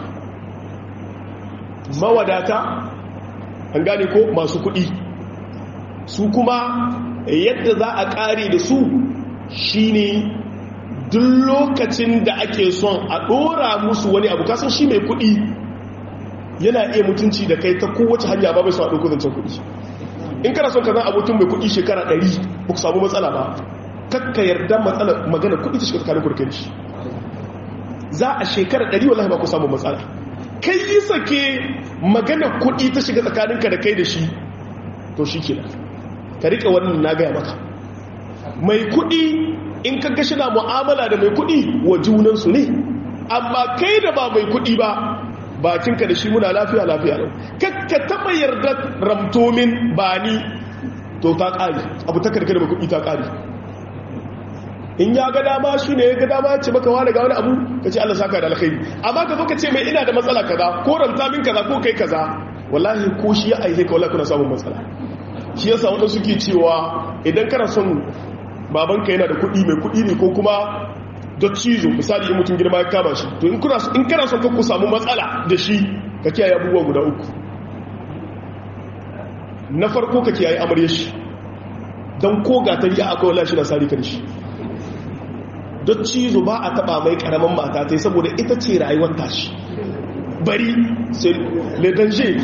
mawadata an gane ko masu kuɗi su kuma yadda za a ƙare da su shine duk lokacin da ake son a ɗora musu wani abu kasan shi mai kuɗi yana iya mutunci da kai ta kowace hanya ba bai sa ɗauko zancen kuɗi in kana son ka zan abokin mai kuɗi shekara ɗari ba ku samu matsala ba kakka yarda matsala magana kuɗi ta shiga tsakanin kurkai shi za a shekara ɗari wallahi ba ku samu matsala kai yi sake magana kuɗi ta shiga tsakaninka da kai da shi to shi ke ka riƙe wannan na gaya maka mai kuɗi in ka gashi na mu'amala da mai kuɗi wa junansu ne amma kai da ba mai kuɗi ba bakinka da shi muna lafiya lafiya lau kakka taɓa yarda ramtomin ba ni to ta ƙari abu ta karkar mai kuɗi ta ƙari in ya ga dama shi ne ya ga dama ce maka wani ga wani abu ka ce Allah saka da alkhairi amma ka zo ka ce mai ina da matsala kaza ko ramta min kaza ko kai kaza wallahi ko shi ya aihe ka wallahi kuna samun matsala shi yasa wanda suke cewa idan kana son babanka yana da kuɗi mai kuɗi ne ko kuma cizo misali in mutum girma ya kama shi to in kana son ku samu matsala da shi ka kiyaye abubuwa guda uku na farko ka kiyaye amarya shi don ko ga ta riya akwai wala shi na sari kan shi cizo ba a taba mai karamin mata ta saboda ita ce rayuwar tashi bari sai le danger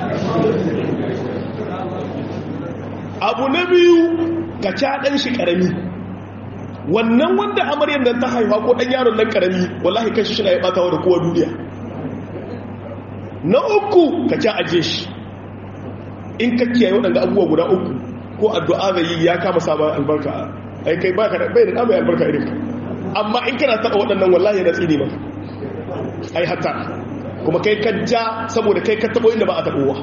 abu na biyu ka ca ɗan shi ƙarami wannan wanda amaryar nan ta haifa ko ɗan yaron nan ƙarami wallahi kan shi shi na ya ɓata da kowa duniya na uku ka ca aje shi in ka kiyaye waɗanda abubuwa guda uku ko addu'a zai yi ya kama sabon albarka ai kai ba ka bai da ɗamai albarka irin ka amma in kana taɓa waɗannan wallahi na tsini maka ai hatta kuma kai ka ja saboda kai ka taɓo inda ba a taɓowa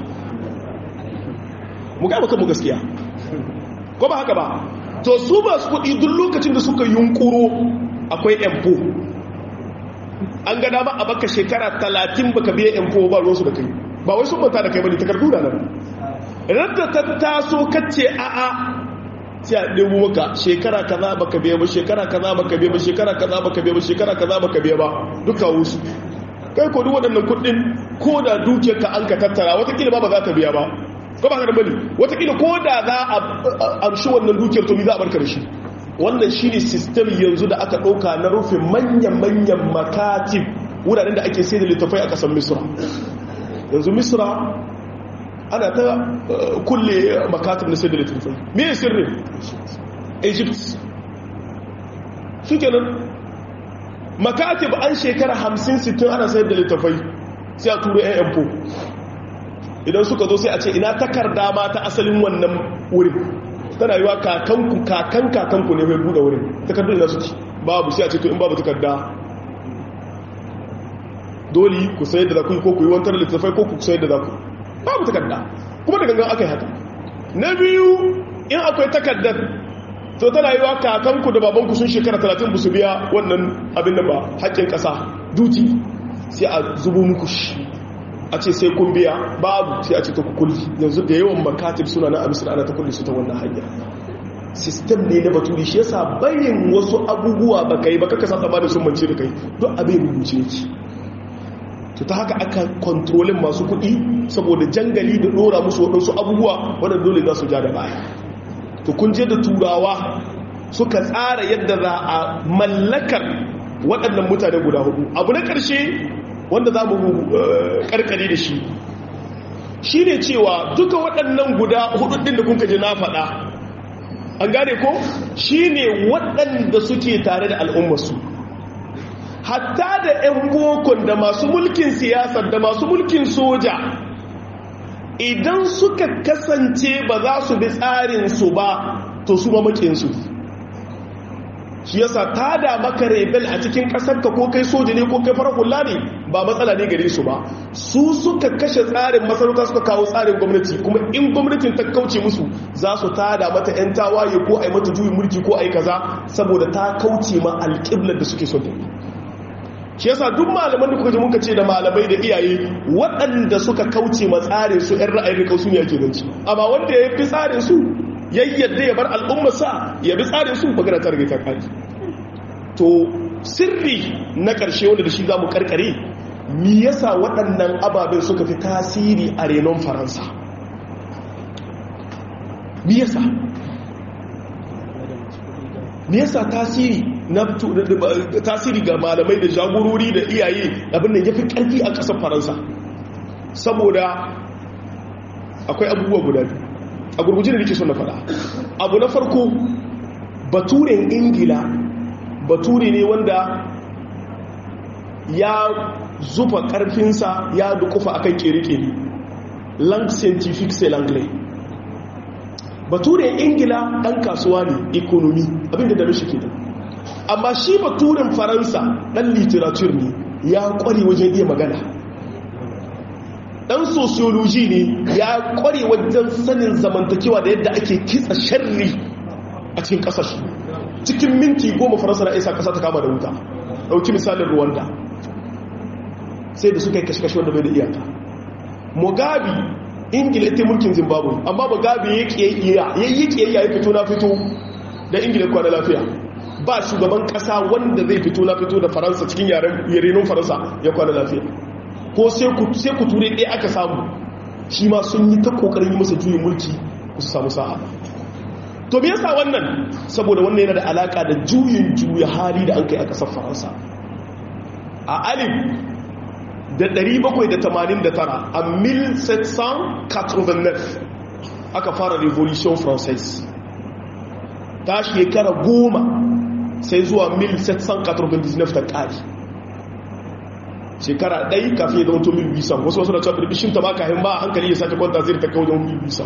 mu gaba kan mu gaskiya ko ba haka ba to su ba su kudi duk lokacin da suka yunkuro akwai empo an ga dama a baka shekara talatin baka biya empo ba ruwansu da kai ba wai sun manta da kai bane takardu da nan radda ta taso kace a a sai a ɗebo maka shekara kaza baka biya ba shekara kaza baka biya ba shekara kaza baka biya ba shekara kaza baka biya ba duka wasu kai ko duk waɗannan kuɗin ko da dukiyarka an ka tattara watakila ba ba za ta biya ba ko ba ka da bane watakila ko da za a amshi wannan dukiyar to mi za a barka da shi wannan shi ne sistem yanzu da aka ɗauka na rufe manyan-manyan makatib wuraren da ake sai da littafai a ƙasar misra yanzu misra ana ta kulle makatib na sai da littafai me sirrin egypt shi kenan makatib an shekara 50-60 ana sayar da littafai sai a turo yan yanfo idan suka zo sai a ce ina takarda ma ta asalin wannan wurin tana yiwa kakanku kakan kakanku ne mai buɗe wurin takardun ina suke babu sai a ce to in babu takarda dole ku sayar da za ku yi ko ku yi wantar littafai ko ku sayar da za ku babu takarda kuma da gangan aka yi haka na biyu in akwai takardar to tana yi wa kakanku da babanku sun shekara 30 ba su biya wannan abin da ba haƙƙin ƙasa duti sai a zubo muku shi a ce sai kun biya babu sai a ce ta kukulli yanzu da yawan makatib suna na amisir ana ta kulli su ta wannan hanyar sistem ne na baturi shi yasa bayin wasu abubuwa ba kai ba kaka sa tsaba da sun mance da kai don abin rubuce yake to ta haka aka kontrolin masu kuɗi saboda jangali da ɗora musu waɗansu abubuwa wadanda dole za su ja da baya to kun je da turawa suka tsara yadda za a mallakar waɗannan mutane guda hudu abu na ƙarshe wanda za mu ƙarƙare da shi shi ne cewa duka waɗannan guda hudu ɗin da kun kaji na faɗa an gane ko shi ne waɗanda suke tare da al'ummarsu hatta da 'yan bokon da masu mulkin siyasar da masu mulkin soja idan suka kasance ba za su bi tsarinsu ba to su mamakinsu shi yasa ta da maka rebel a cikin ƙasarka ko kai soja ne ko kai farar hula ne ba matsala ne gare su ba su suka kashe tsarin masarauta suka kawo tsarin gwamnati kuma in gwamnatin ta kauce musu za su tada mata 'yan tawaye ko a yi mata juyin mulki ko a yi kaza saboda ta kauce ma alƙiblar da suke son ta shi yasa duk malaman da kuka ji muka ce da malamai da iyaye waɗanda suka kauce ma tsarin su ‘yan ra'ayin rikau su ne ake ganci amma wanda ya fi tsarin su ya yadda ya bar al'ummarsa ya bi tsarin su magana ta rage ta kari to sirri na ƙarshe wanda da shi za mu karkare mi yasa waɗannan ababen suka fi tasiri a renon faransa mi yasa me yasa tasiri na tasiri ga malamai da jagorori da iyaye abin da yafi karfi a ƙasar faransa saboda akwai abubuwa guda biyu a gurguje da nake son na faɗa abu na farko baturen ingila bature ne wanda ya zufa ƙarfinsa ya dukufa akan kere-kere lang scientific c'est l'anglais baturen ingila ɗan kasuwa ne ekonomi abinda da mishi ke da amma shi baturen faransa ɗan literature ne ya ƙware wajen iya magana ɗan sociology ne ya ƙware wajen sanin zamantakewa da yadda ake kitsa sharri a cikin ƙasashe cikin minti goma faransa na isa ƙasa ta kama da wuta ɗauki misalin rwanda sai da suka yi kashe-kashe wanda bai da iyaka mugabe ingila ta mulkin zimbabwe amma mugabe ya yi kiyayya ya fito na fito da ingila kwana lafiya ba shugaban kasa wanda zai fito na fito da faransa cikin yarenin faransa ya kwana lafiya ko sai ku ture ɗaya aka samu shi ma sun yi ta ƙoƙarin yi masa juyin mulki ku su samu sa'a to me yasa wannan saboda wannan yana da alaka da juyin juya hali da an kai a ƙasar faransa a alif da 789 a 1789 aka fara revolution française ta shekara goma sai zuwa 1799 ta ƙari shekara ɗai kafin ya zama to 1800 wasu wasu da cewa birbishin ta maka hin ba a hankali ya sake kwanta zai ta kawo 1800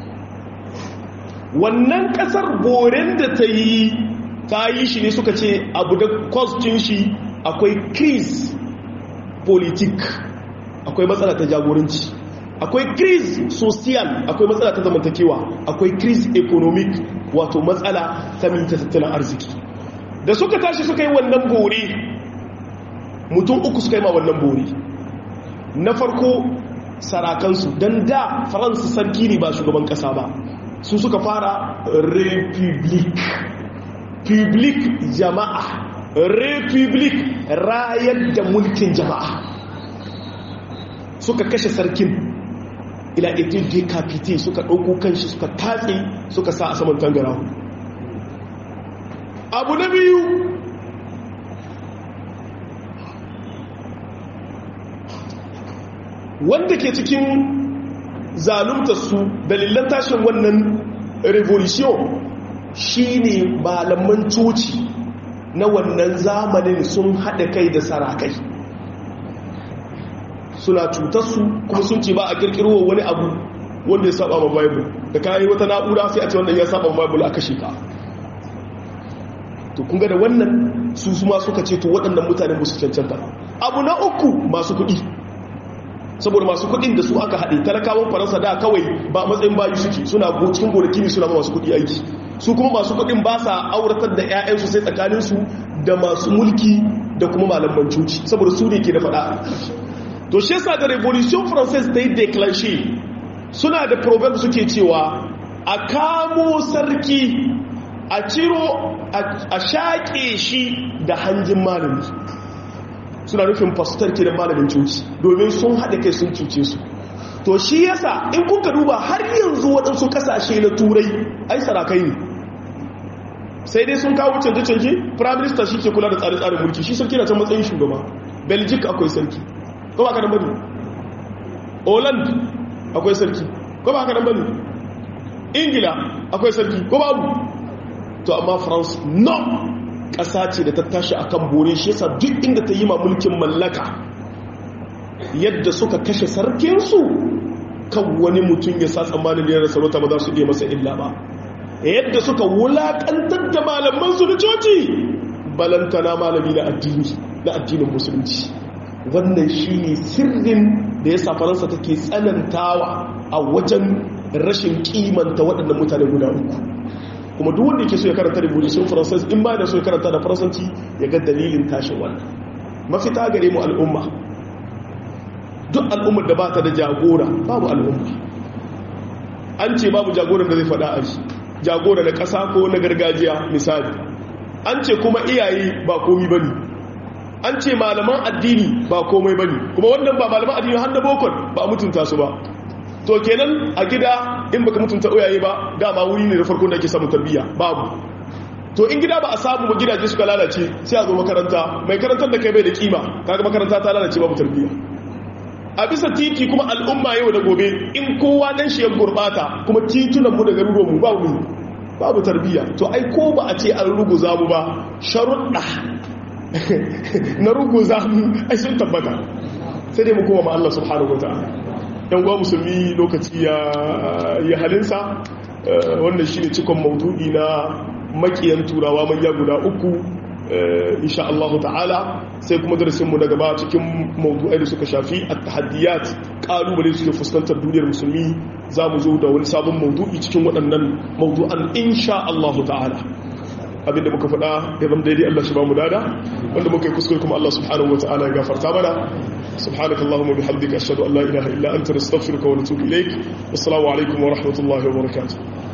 wannan ƙasar boren da ta yi ta yi shi ne suka ce abu da kwastin shi akwai crise politik akwai matsala ta jagoranci akwai crise social akwai matsala ta zamantakewa akwai crise economic wato matsala ta minta tattalin arziki da suka tashi suka yi wannan bore mutum uku suka yi ma wannan bore na farko sarakansu don da faransa sarki ne ba shugaban kasa ba su suka fara republic public jama'a republic rayar da mulkin jama'a suka kashe sarkin ila etin decapite suka ɗauko kanshi suka tatse suka sa a saman tangarahu abu na biyu wanda ke cikin zalunta su dalilan tashin wannan revolution shine malaman coci na wannan zamanin sun haɗa kai da sarakai suna cutarsu kuma sun ce ba a kirkirwa wani abu wanda ya saba ma bible da kayi wata na'ura sai a ce wannan ya saba ma bible a kashe ka to kunga da wannan su suma suka ce to waɗannan mutane musu cancanta abu na uku masu kuɗi saboda masu kuɗin da su aka haɗe talakawan faransa da kawai ba matsayin bayu suke suna cikin gonaki ne suna masu kuɗi aiki su kuma masu kuɗin ba sa auratar da 'ya'yansu sai tsakaninsu da masu mulki da kuma malaman cuci saboda su ne ke da faɗa to shi yasa da revolution française ta yi declenche suna da proverb suke cewa a kamo sarki a ciro a shaƙe shi da hanjin malami suna nufin fastar ke da malamin cuci domin sun haɗe kai sun cuce su to shi yasa in kuka duba har yanzu waɗansu ƙasashe na turai ai sarakai ne sai dai sun kawo canje-canje prime minister shi ke kula da tsare-tsaren mulki shi sarki na can matsayin shugaba belgic akwai sarki ko ba ka nan bane holland akwai sarki ko ba ka nan bane ingila akwai sarki ko babu to amma france no ƙasa ce da ta tashi akan bore shi yasa duk inda ta yi ma mulkin mallaka yadda suka kashe sarkinsu kan wani mutum ya sa tsammanin yana sarauta ba za su iya masa illa ba yadda suka wulaƙantar da malamansu da coci balantana malami na addini na addinin musulunci wannan shi ne sirrin da ya sa faransa take tsanantawa a wajen rashin kimanta waɗannan mutane guda uku kuma duk wanda ke so ya karanta revolution française in ba da so ya karanta da faransanci ya ga dalilin tashin wannan mafita gare mu al'umma duk al'ummar da ba ta da jagora babu al'umma an ce babu jagoran da zai faɗa a shi jagora na ƙasa ko na gargajiya misali an ce kuma iyaye ba komi bane an ce malaman addini ba komai bane kuma wannan ba malaman addini har da bokon ba mutunta su ba to kenan a gida in baka mutunta iyaye ba dama wuri ne da farkon da ake samun tarbiyya babu to in gida ba a samu ba gidaje suka lalace sai a zo makaranta mai karantar da kai bai da kima kaga makaranta ta lalace babu tarbiyya a bisa titi kuma al'umma yau da gobe in kowa dan shi ya gurbata kuma titunan mu da garuruwan mu babu babu tarbiyya to ai ko ba a ce an ruguza mu ba sharuɗa na ruguza mu ai sun tabbata sai dai mu koma ma Allah subhanahu wataala yan gwa musulmi lokaci ya ya halinsa wannan shine cikon maudu'i na makiyan turawa manya guda uku insha Allah ta'ala sai kuma darasinmu na gaba cikin mawdu'ai da suka shafi at-tahaddiyat kalubale suke fuskantar duniyar musulmi za mu zo da wani sabon mawdu'i cikin waɗannan mawdu'an insha Allah ta'ala abinda muka faɗa ya zama daidai Allah shi ba mu dada wanda muka yi kuskure kuma Allah subhanahu wa ta'ala ya gafarta mana سبحانك اللهم وبحمدك أشهد أن لا إله إلا أنت نستغفرك ونتوب إليك والسلام عليكم ورحمة الله وبركاته